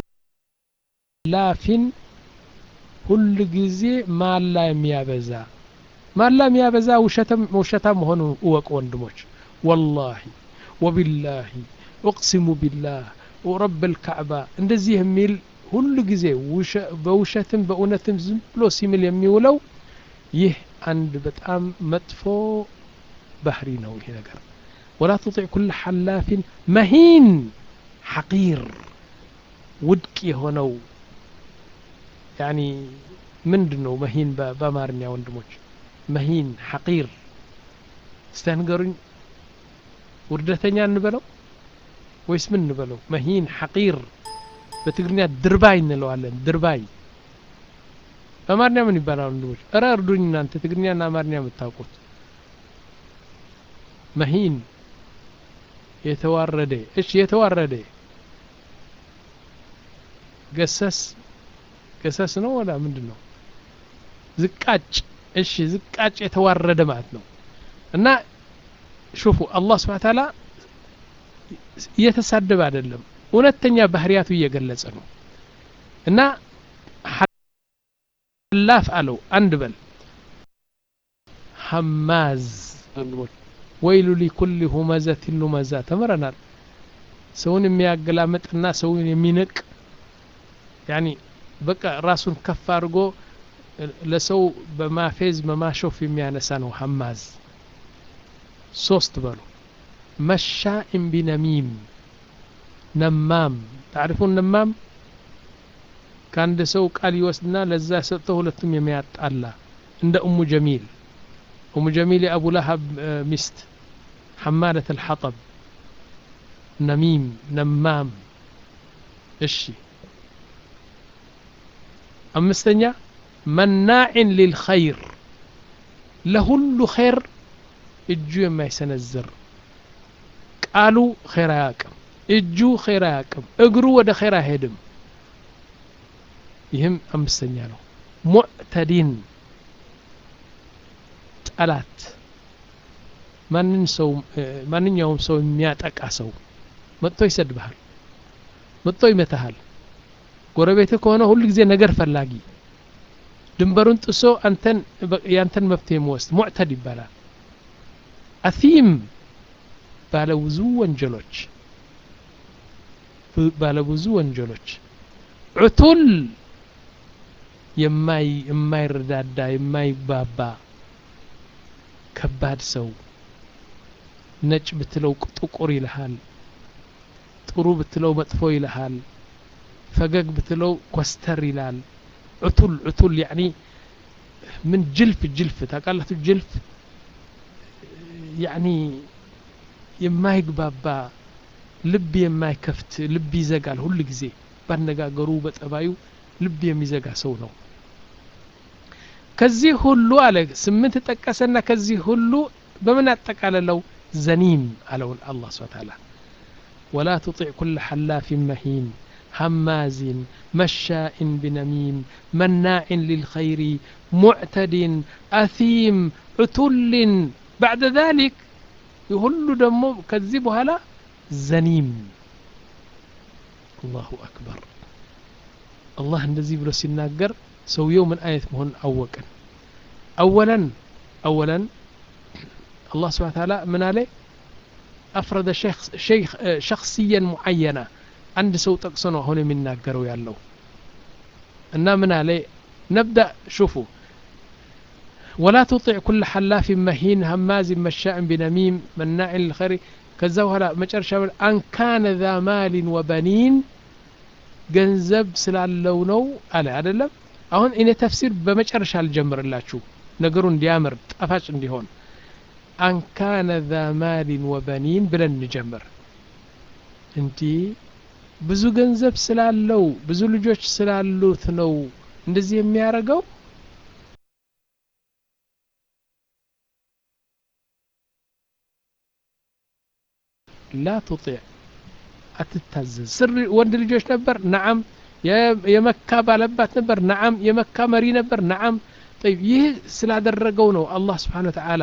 ሐላፊን ሁል ጊዜ ማላ የሚያበዛ ማላ የሚያበዛ ውሸታ መሆኑ እወቅ ወንድሞች ወላሂ ወቢላሂ እቅሲሙ ቢላህ ወረብ ልካዕባ እንደዚህ የሚል ሁሉ ጊዜ በውሸትም በእውነትም ዝም ብሎ ሲምል የሚውለው ይህ አንድ በጣም መጥፎ ባህሪ ነው ይሄ ነገር ወላ ትጢዕ ኩለ ሐላፊን መሂን ሐቂር ውድቅ የሆነው ያኒ ምንድን ነው መሂን በአማርኛ ወንድሞች መሂን ሐቂር እስቲ ንገሩኝ ውርደተኛ እንበለው ወይስ ምን እንበለው መሂን ሐቂር በትግርኛ ድርባይ እንለዋለን ድርባይ በአማርኛ ምን ይባላል ወንድሞች እረ እርዱኝ እናንተ ትግርኛና አማርኛ የምታውቁት መሂን የተዋረደ እሺ የተዋረደ ገሰስ ገሰስ ነው ወላ ምንድን ነው ዝቃጭ እሺ ዝቃጭ የተዋረደ ማለት ነው እና ሹፉ አላህ ስብሓ ታላ እየተሳደበ አይደለም እውነተኛ ባህሪያቱ እየገለጸ ነው እና ሐላፍ አለው አንድ በል ሐማዝ ወይሉ ሊኩል ሁመዘትን ሉመዛ ተምረናል ሰውን የሚያገላምጥና ሰውን የሚንቅ ያኒ በቃ ራሱን ከፍ አድርጎ ለሰው በማፌዝ በማሾፍ የሚያነሳ ነው ሐማዝ ሶስት በሉ መሻኢን ቢነሚም ነማም ታሪፉን ነማም ከአንድ ሰው ቃል ይወስድና ለዛ ሰጥቶ ሁለቱም የሚያጣላ እንደ እሙ ጀሚል እሙ ጀሚል የአቡ ለሀብ ሚስት ሐማለት አልሐጠብ ነሚም ነማም እሺ አምስተኛ መናዕን ሊልኸይር ለሁሉ ኸይር እጁ የማይሰነዝር ቃሉ ኸይር አያቅም እጁ ኸይር አያቅም እግሩ ወደ ኸይር አይሄድም ይህም አምስተኛ ነው ሙዕተዲን ጠላት ማንን ሰው ማንኛውም ሰው የሚያጠቃ ሰው መጥቶ ይሰድብሃል መጥቶ ይመታሃል ጎረቤትህ ከሆነ ሁሉ ጊዜ ነገር ፈላጊ ድንበሩን ጥሶ አንተን ያንተን መብት የሚወስድ ሙዕተድ ይባላል አሲም ባለ ብዙ ወንጀሎች ባለ ብዙ ወንጀሎች ዑቱል የማይረዳዳ የማይባባ ከባድ ሰው ነጭ ብትለው ጥቁር ይልሃል ጥሩ ብትለው መጥፎ ይልሃል ፈገግ ብትለው ኮስተር ይላል ዑቱል ዑቱል ያኒ ምን ጅልፍ ጅልፍ ታውቃላችሁ ጅልፍ ያኒ የማይግባባ ልብ የማይከፍት ልብ ይዘጋል ሁል ጊዜ ባነጋገሩ በጠባዩ ልብ የሚዘጋ ሰው ነው ከዚህ ሁሉ አለ ስምንት ጠቀሰና ከዚህ ሁሉ በምን አጠቃለለው ዘኒም አለውን አላህ ስብሐ ተዓላ ወላ ትጢዕ ኩለ ሐላፊን መሂን هماز مشاء بنميم مناع للخير معتد أثيم عتل بعد ذلك يهل دمو كذبوا هلا زنيم الله أكبر الله እንደዚህ ብሎ ሲናገር ሰውየው ምን አይነት መሆን አወቅን أولا أولا الله سبحانه وتعالى من عليه أفرد شيخ شيخ شخصيا معينة አንድ ሰው ጠቅሶ ነው አሁን የሚናገረው ያለው እና ምን አለ ነብዳ ሹፉ ولا تطع كل حلاف مهين هماز مشاء بنميم مناع للخير ከዛ በኋላ መጨረሻ አን ካነ ዛ ማሊን ወበኒን ገንዘብ ስላለው ነው አለ አይደለም አሁን እኔ ተፍሲር በመጨረሻ አልጀምርላችሁ ነገሩ እንዲያምር ጣፋጭ እንዲሆን አን ካነ ዛ ማሊን ወበኒን ብለን እንጀምር እንዲህ ብዙ ገንዘብ ስላለው ብዙ ልጆች ስላሉት ነው እንደዚህ የሚያደርገው ላ ቱጢዕ አትታዘዝ ስር ወንድ ልጆች ነበር ነዓም የመካ ባለባት ነበር ነዓም የመካ መሪ ነበር ነዓም ጠይብ ይህ ስላደረገው ነው አላህ ስብሓን ወተዓላ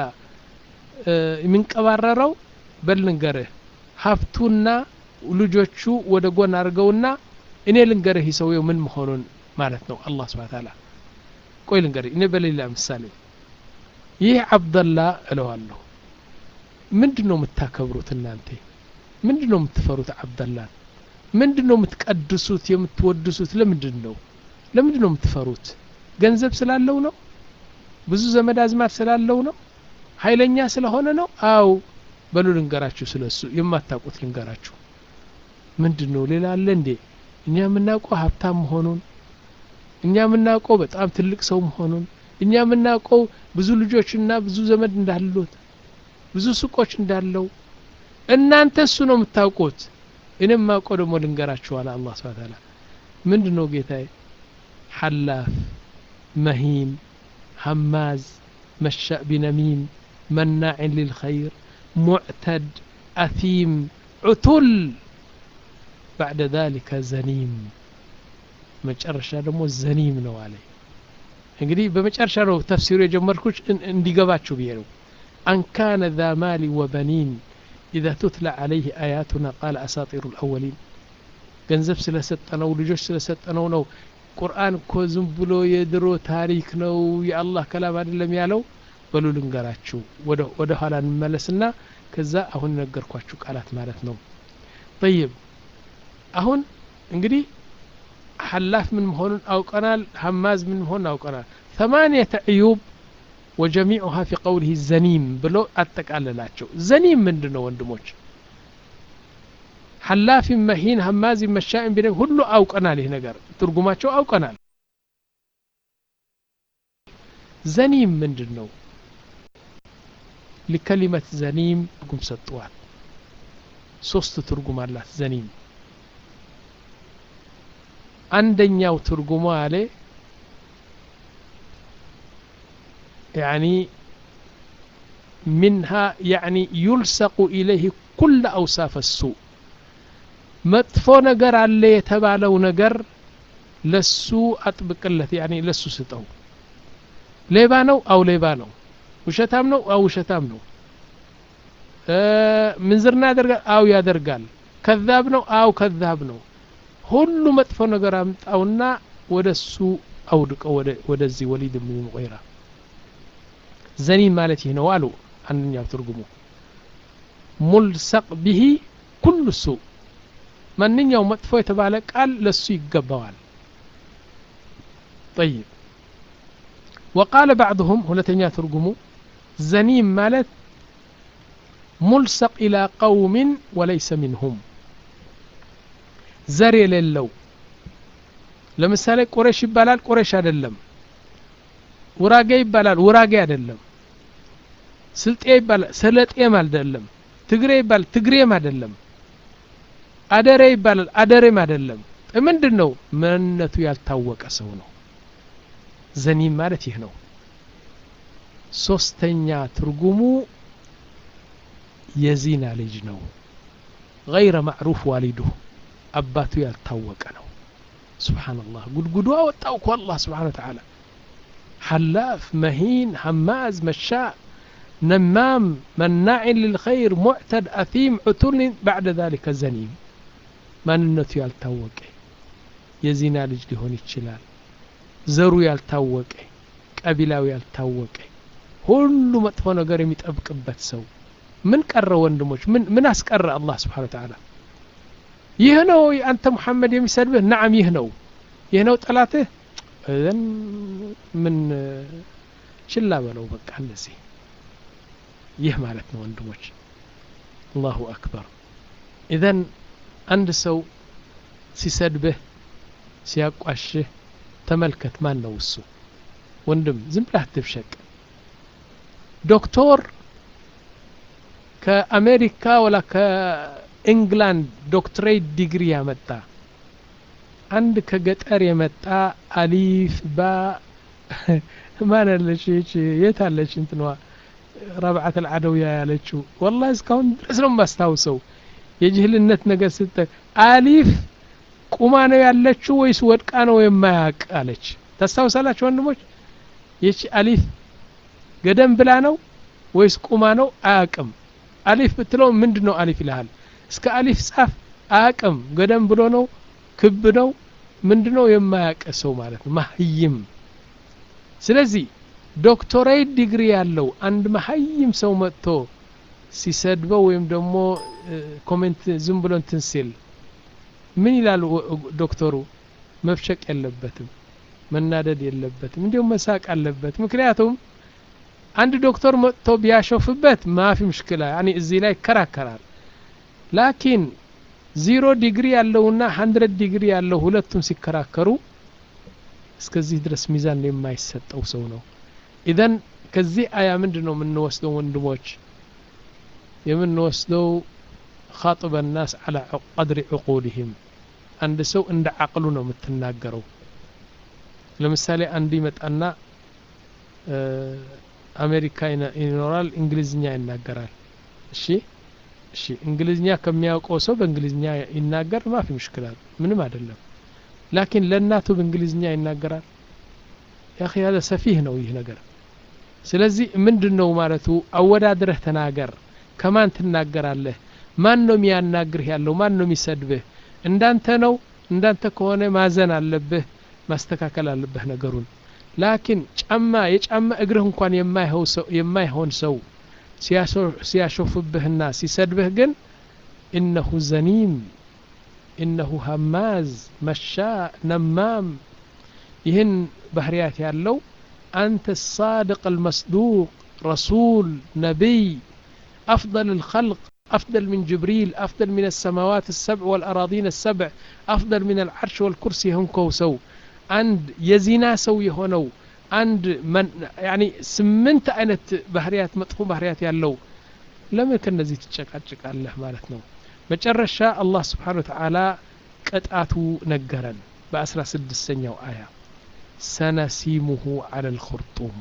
የሚንቀባረረው በል ንገርህ ሀብቱና ልጆቹ ወደ ጎን አድርገውና እኔ ልንገርህ ሰውየው ምን መሆኑን ማለት ነው አላህ ስብሓን ተዓላ ቆይ ልንገርህ እኔ በሌላ ምሳሌ ይህ አብደላ እለዋለሁ ምንድን ነው የምታከብሩት እናንተ ምንድን ነው የምትፈሩት አብደላን ምንድን ነው የምትቀድሱት የምትወድሱት ለምንድን ነው ለምንድን ነው የምትፈሩት ገንዘብ ስላለው ነው ብዙ ዘመድ አዝማድ ስላለው ነው ኃይለኛ ስለሆነ ነው አው በሉ ልንገራችሁ ስለሱ የማታውቁት ልንገራችሁ ምንድን ነው ሌላ አለ እንዴ እኛ የምናውቀው ሀብታም መሆኑን እኛ የምናውቀው በጣም ትልቅ ሰው መሆኑን እኛ የምናውቀው ብዙ ልጆችና ብዙ ዘመድ እንዳሉት ብዙ ሱቆች እንዳለው እናንተ እሱ ነው የምታውቁት እኔም ማውቀው ደግሞ ልንገራችኋል አላህ ስብሐ ተዓላ ምንድን ነው ጌታዬ ሐላፍ መሂን ሀማዝ መሻእ ቢነሚም መናዕን ሊልኸይር ሙዕተድ አቲም ዑቱል بعد ذلك ዘኒም መጨረሻ ደግሞ ዘኒም ነው አለ እንግዲህ በመጨረሻ ነው ተፍሲሩ የጀመርኩት እንዲገባችሁ ብዬ ነው አን ካነ ذا ማሊ ወበኒን إذا تتلى عليه آياتنا قال أساطير الأولين ገንዘብ ስለሰጠነው ልጆች ስለሰጠነው ነው ቁርአን እኮ ዝም ብሎ የድሮ ታሪክ ነው የአላህ ከላም አይደለም ያለው በሉ ልንገራችሁ ወደ ኋላ እንመለስና ከዛ አሁን ነገርኳችሁ ቃላት ማለት ነው ጠይብ አሁን እንግዲህ ሐላፍ ምን መሆኑን አውቀናል ሀማዝ ምን መሆኑን አውቀናል ثمانية عيوب وجميعها في قوله زنيم ብሎ አጠቃለላቸው ዘኒም ምንድን ነው ወንድሞች ሐላፊ መሂን ሀማዚ መሻኢን ቢነ ሁሉ አውቀናል ይህ ነገር ትርጉማቸው አውቀናል ዘኒም ምንድን ነው لكلمة زنيم ትርጉም ሰጥዋል ሶስት ትርጉም አላት ዘኒም አንደኛው ትርጉሙ አለ يعني منها يعني يلصق إليه كل أوصاف السوء መጥፎ ነገር አለ የተባለው ነገር ለሱ አጥብቅለት ያኔ ለሱ ስጠው ሌባ ነው አው ሌባ ነው ውሸታም ነው አው ውሸታም ነው ምንዝርና ያደርጋል አው ያደርጋል ከዛብ ነው አው ከዛብ ነው ሁሉ መጥፎ ነገር አምጣውና ወደ እሱ አውድቀው ወደዚህ ወሊድ ብን ሙቂራ ዘኒን ማለት ይህ ነው አሉ አንደኛው ትርጉሙ ሙልሰቅ ብሂ ኩሉ ሱእ ማንኛው መጥፎ የተባለ ቃል ለሱ ይገባዋል طيب وقال بعضهم ሁለተኛ ትርጉሙ ዘኒም ማለት ሙልሰቅ ኢላ ቀውምን ወለይሰ ሚንሁም ዘር የሌለው ለምሳሌ ቁረሽ ይባላል ቁረሽ አይደለም ውራጌ ይባላል ውራጌ አይደለም ስልጤ ይባላል ሰለጤም አይደለም ትግሬ ይባላል ትግሬም አይደለም አደሬ ይባላል አደሬም አይደለም ምንድን ነው ማንነቱ ያልታወቀ ሰው ነው ዘኒም ማለት ይህ ነው ሶስተኛ ትርጉሙ የዚና ልጅ ነው ገይረ ማዕሩፍ ዋሊዱ አባቱ ያልታወቀ ነው ስብሓንላህ ጉድጉዱ አወጣው እኮ አላህ ስብሓን ወተዓላ حلاف مهين هماز مشاء نمام مناع للخير معتد أثيم عتل بعد ذلك زنيم ማንነቱ ያልታወቀ የዚና ልጅ ሊሆን ይችላል ዘሩ ያልታወቀ ቀቢላው ያልታወቀ ሁሉ መጥፎ ነገር የሚጠብቅበት ሰው ምን ቀረ ወንድሞች ምን ምን አስቀረ አላህ ስብሓን ተዓላ ይህ ነው አንተ ሙሐመድ የሚሰድብህ ናዓም ይህ ነው ይህ ነው ጠላትህ እዘን ምን ችላ በለው በቃ እንደዚህ ይህ ማለት ነው ወንድሞች አላሁ አክበር ኢዘን አንድ ሰው ሲሰድብህ ሲያቋሽህ ተመልከት ማን ነው እሱ ወንድም ዝም ብለህ አትብሸቅ ዶክተር ከአሜሪካ ወላ ከኢንግላንድ ዶክትሬት ዲግሪ ያመጣ አንድ ከገጠር የመጣ አሊፍ ባ ማን አለች የት አለች እንትንዋ ረብዓት አልዓደውያ ያለችው ወላ እስካሁን ድረስ ነው የማስታውሰው የጅህልነት ነገር ስጠ አሊፍ ቁማ ነው ያለችው ወይስ ወድቃ ነው የማያቅ አለች ታስታውሳላችሁ ወንድሞች ይቺ አሊፍ ገደም ብላ ነው ወይስ ቁማ ነው አያቅም አሊፍ ብትለው ምንድን ነው አሊፍ ይልሃል እስከ አሊፍ ጻፍ አያቅም ገደም ብሎ ነው ክብ ነው ምንድን ነው የማያቅ ሰው ማለት ነው ማህይም ስለዚህ ዶክቶሬት ዲግሪ ያለው አንድ መሀይም ሰው መጥቶ ሲሰድበው ወይም ደግሞ ኮሜንት ዝም ብሎ እንትን ሲል ምን ይላል ዶክተሩ መፍሸቅ የለበትም መናደድ የለበትም እንዲሁም መሳቅ አለበት ምክንያቱም አንድ ዶክተር መጥቶ ቢያሾፍበት ማፊ ምሽክላ ያኒ እዚህ ላይ ይከራከራል ላኪን ዚሮ ዲግሪ ያለውና ሀንድረድ ዲግሪ ያለው ሁለቱም ሲከራከሩ እስከዚህ ድረስ ሚዛን የማይሰጠው ሰው ነው ኢዘን ከዚህ አያ ምንድን ነው የምንወስደው ወንድሞች የምንወስደው ካጥበ ናስ አላ ቀድሪ ዕቁልህም አንድ ሰው እንደ አቅሉ ነው የምትናገረው ለምሳሌ አንድ ይመጣና አሜሪካ ይኖራል እንግሊዝኛ ይናገራል እሺ እሺ እንግሊዝኛ ከሚያውቀው ሰው በእንግሊዝኛ ይናገር ማፊ ምሽክላል ምንም አይደለም ላኪን ለእናቱ በእንግሊዝኛ ይናገራል ያኺ ያለ ሰፊህ ነው ይህ ነገር ስለዚህ ምንድን ነው ማለቱ አወዳድረህ ተናገር ከማን ትናገራለህ ማን ነው የሚያናግርህ ያለው ማን ነው የሚሰድብህ እንዳንተ ነው እንዳንተ ከሆነ ማዘን አለብህ ማስተካከል አለብህ ነገሩን ላኪን ጫማ የጫማ እግርህ እንኳን የማይሆን ሰው ሲያሾፍብህና ሲሰድብህ ግን ኢነሁ ዘኒም ኢነሁ ሀማዝ መሻ ነማም ይህን ባህርያት ያለው አንተ ሳድቅ አልመስዱቅ ረሱል ነቢይ أفضل الخلق أفضل من جبريل أفضل من السماوات السبع والأراضين السبع أفضل من العرش والكرسي هم كوسو عند يزينا سو يهونو عند من يعني سمنت أينت بحريات مطفو بحريات يالو لم يكن نزي تشكاتشك الله مالتنا መጨረሻ አላህ ስብሓን ወተዓላ ቅጣቱ ነገረን በአስራ ስድስተኛው አያ ሰነሲሙሁ አላ ልኹርጡም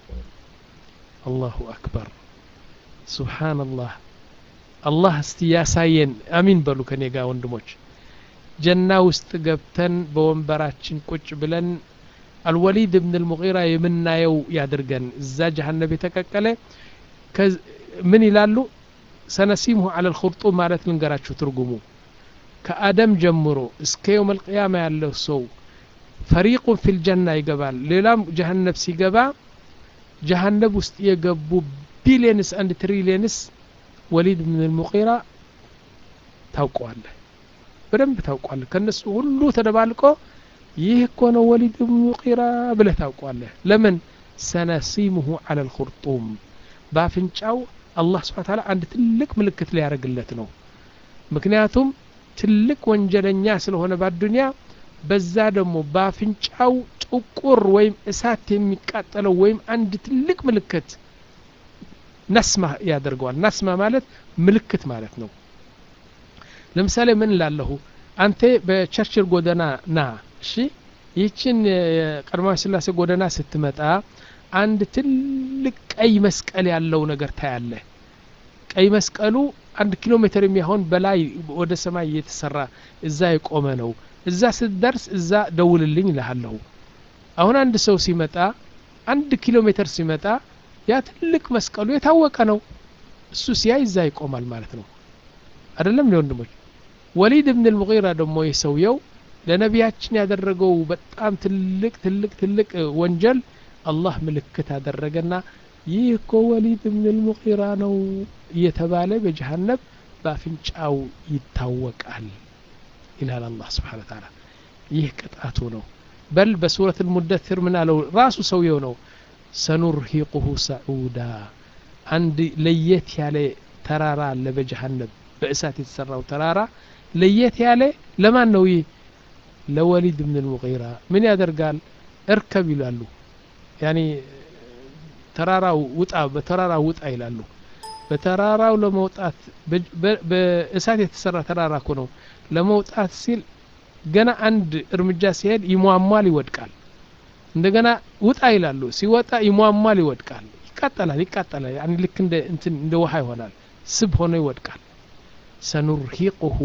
አላሁ አክበር ሱብሓነላህ አላህ እስቲ ያሳየን አሚን በሉ ከኔ ጋር ወንድሞች ጀና ውስጥ ገብተን በወንበራችን ቁጭ ብለን አልወሊድ ብን ልሙጊራ የምናየው ያድርገን እዛ ጀሃነብ የተቀቀለ ምን ይላሉ ሰነሲምሁ አለ ልኹርጡም ማለት ልንገራችሁ ትርጉሙ ከአደም ጀምሮ እስከ የውም አልቅያማ ያለው ሰው ፈሪቁን ፊል ጀና ይገባል ሌላም ጀሀነብ ሲገባ ጀሀነብ ውስጥ የገቡ ቢሊየንስ አንድ ትሪሊየንስ ወሊድ ብን ልሙቂራ ታውቀዋለህ በደንብ ታውቋለህ ከነሱ ሁሉ ተደባልቆ ይህ እኮ ነው ወሊድ ብን ሙቂራ ብለህ ታውቋለህ ለምን ሰነሲሙሁ አለ ልኹርጡም በአፍንጫው አላህ ስብሓ ታላ አንድ ትልቅ ምልክት ሊያደርግለት ነው ምክንያቱም ትልቅ ወንጀለኛ ስለሆነ በአዱንያ በዛ ደግሞ በአፍንጫው ጥቁር ወይም እሳት የሚቃጠለው ወይም አንድ ትልቅ ምልክት ነስማ ያደርገዋል ነስማ ማለት ምልክት ማለት ነው ለምሳሌ ምን ላለሁ አንተ በቸርችል ጎደና ና እሺ ይህችን የቀድማዊ ስላሴ ጎደና ስትመጣ አንድ ትልቅ ቀይ መስቀል ያለው ነገር ታያለህ ቀይ መስቀሉ አንድ ኪሎ ሜትር የሚሆን በላይ ወደ ሰማይ እየተሰራ እዛ የቆመ ነው እዛ ስትደርስ እዛ ደውልልኝ እልሃለሁ አሁን አንድ ሰው ሲመጣ አንድ ኪሎ ሜትር ሲመጣ ያ ትልቅ መስቀሉ የታወቀ ነው እሱ ሲያይ እዛ ይቆማል ማለት ነው አይደለም ወንድሞች ወሊድ ብን ልሙጊራ ደግሞ ይህ ሰውየው ለነቢያችን ያደረገው በጣም ትልቅ ትልቅ ትልቅ ወንጀል አላህ ምልክት አደረገና ይህ እኮ ወሊድ ብን ልሙጊራ ነው እየተባለ በጀሃነብ በአፍንጫው ይታወቃል ይላል አላህ ስብሓን ታላ ይህ ቅጣቱ ነው በል በሱረት ልሙደትር ምን አለው ራሱ ሰውየው ነው ሰኑርሂቁሁ ሰዑዳ አንድ ለየት ያለ ተራራ አለ በጀሃነብ በእሳት የተሰራው ተራራ ለየት ያለ ለማን ነው ይህ ለወሊድ ብን ልሙጊራ ምን ያደርጋል እርከብ ይላሉ ያኒ ተራራው ውጣ በተራራው ውጣ ይላሉ በተራራው ለመውጣት በእሳት የተሰራ ተራራ እኮ ነው ለመውጣት ሲል ገና አንድ እርምጃ ሲሄድ ይሟሟል ይወድቃል እንደገና ውጣ ይላሉ ሲወጣ ይሟሟል ይወድቃል ይቃጠላል ይቃጠላል ያኒ ልክ እንደ እንትን እንደ ውሃ ይሆናል ስብ ሆኖ ይወድቃል ሰኑርሂቁሁ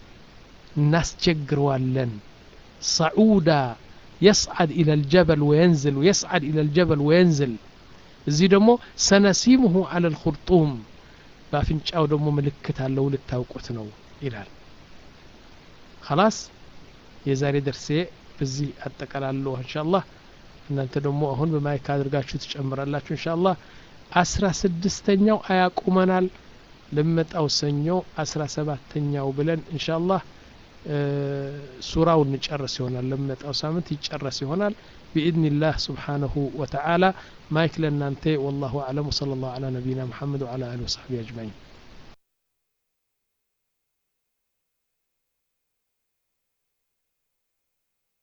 እናስቸግረዋለን ሰዑዳ يصعد إلى الجبل وينزل ويصعد إلى الجبل وينزل እዚህ ደግሞ ሰነሲሙሁ አለ ልኹርጡም በአፍንጫው ደግሞ ምልክት አለው ልታውቁት ነው ይላል خلاص የዛሬ ደርሴ በዚህ አጠቃላለሁ እንሻአላህ እናንተ ደግሞ አሁን በማይክ አድርጋችሁ ትጨምራላችሁ እንሻአላህ አስራ ስድስተኛው አያቁመናል ለመጣው ሰኞ አስራ ሰባተኛው ብለን እንሻአላህ ሱራው እንጨርስ ይሆናል ለመጣው ሳምንት ይጨረስ ይሆናል بإذن الله سبحانه وتعالى مايك لنا والله أعلم وصلى الله على نبينا محمد وعلى آله وصحبه أجمعين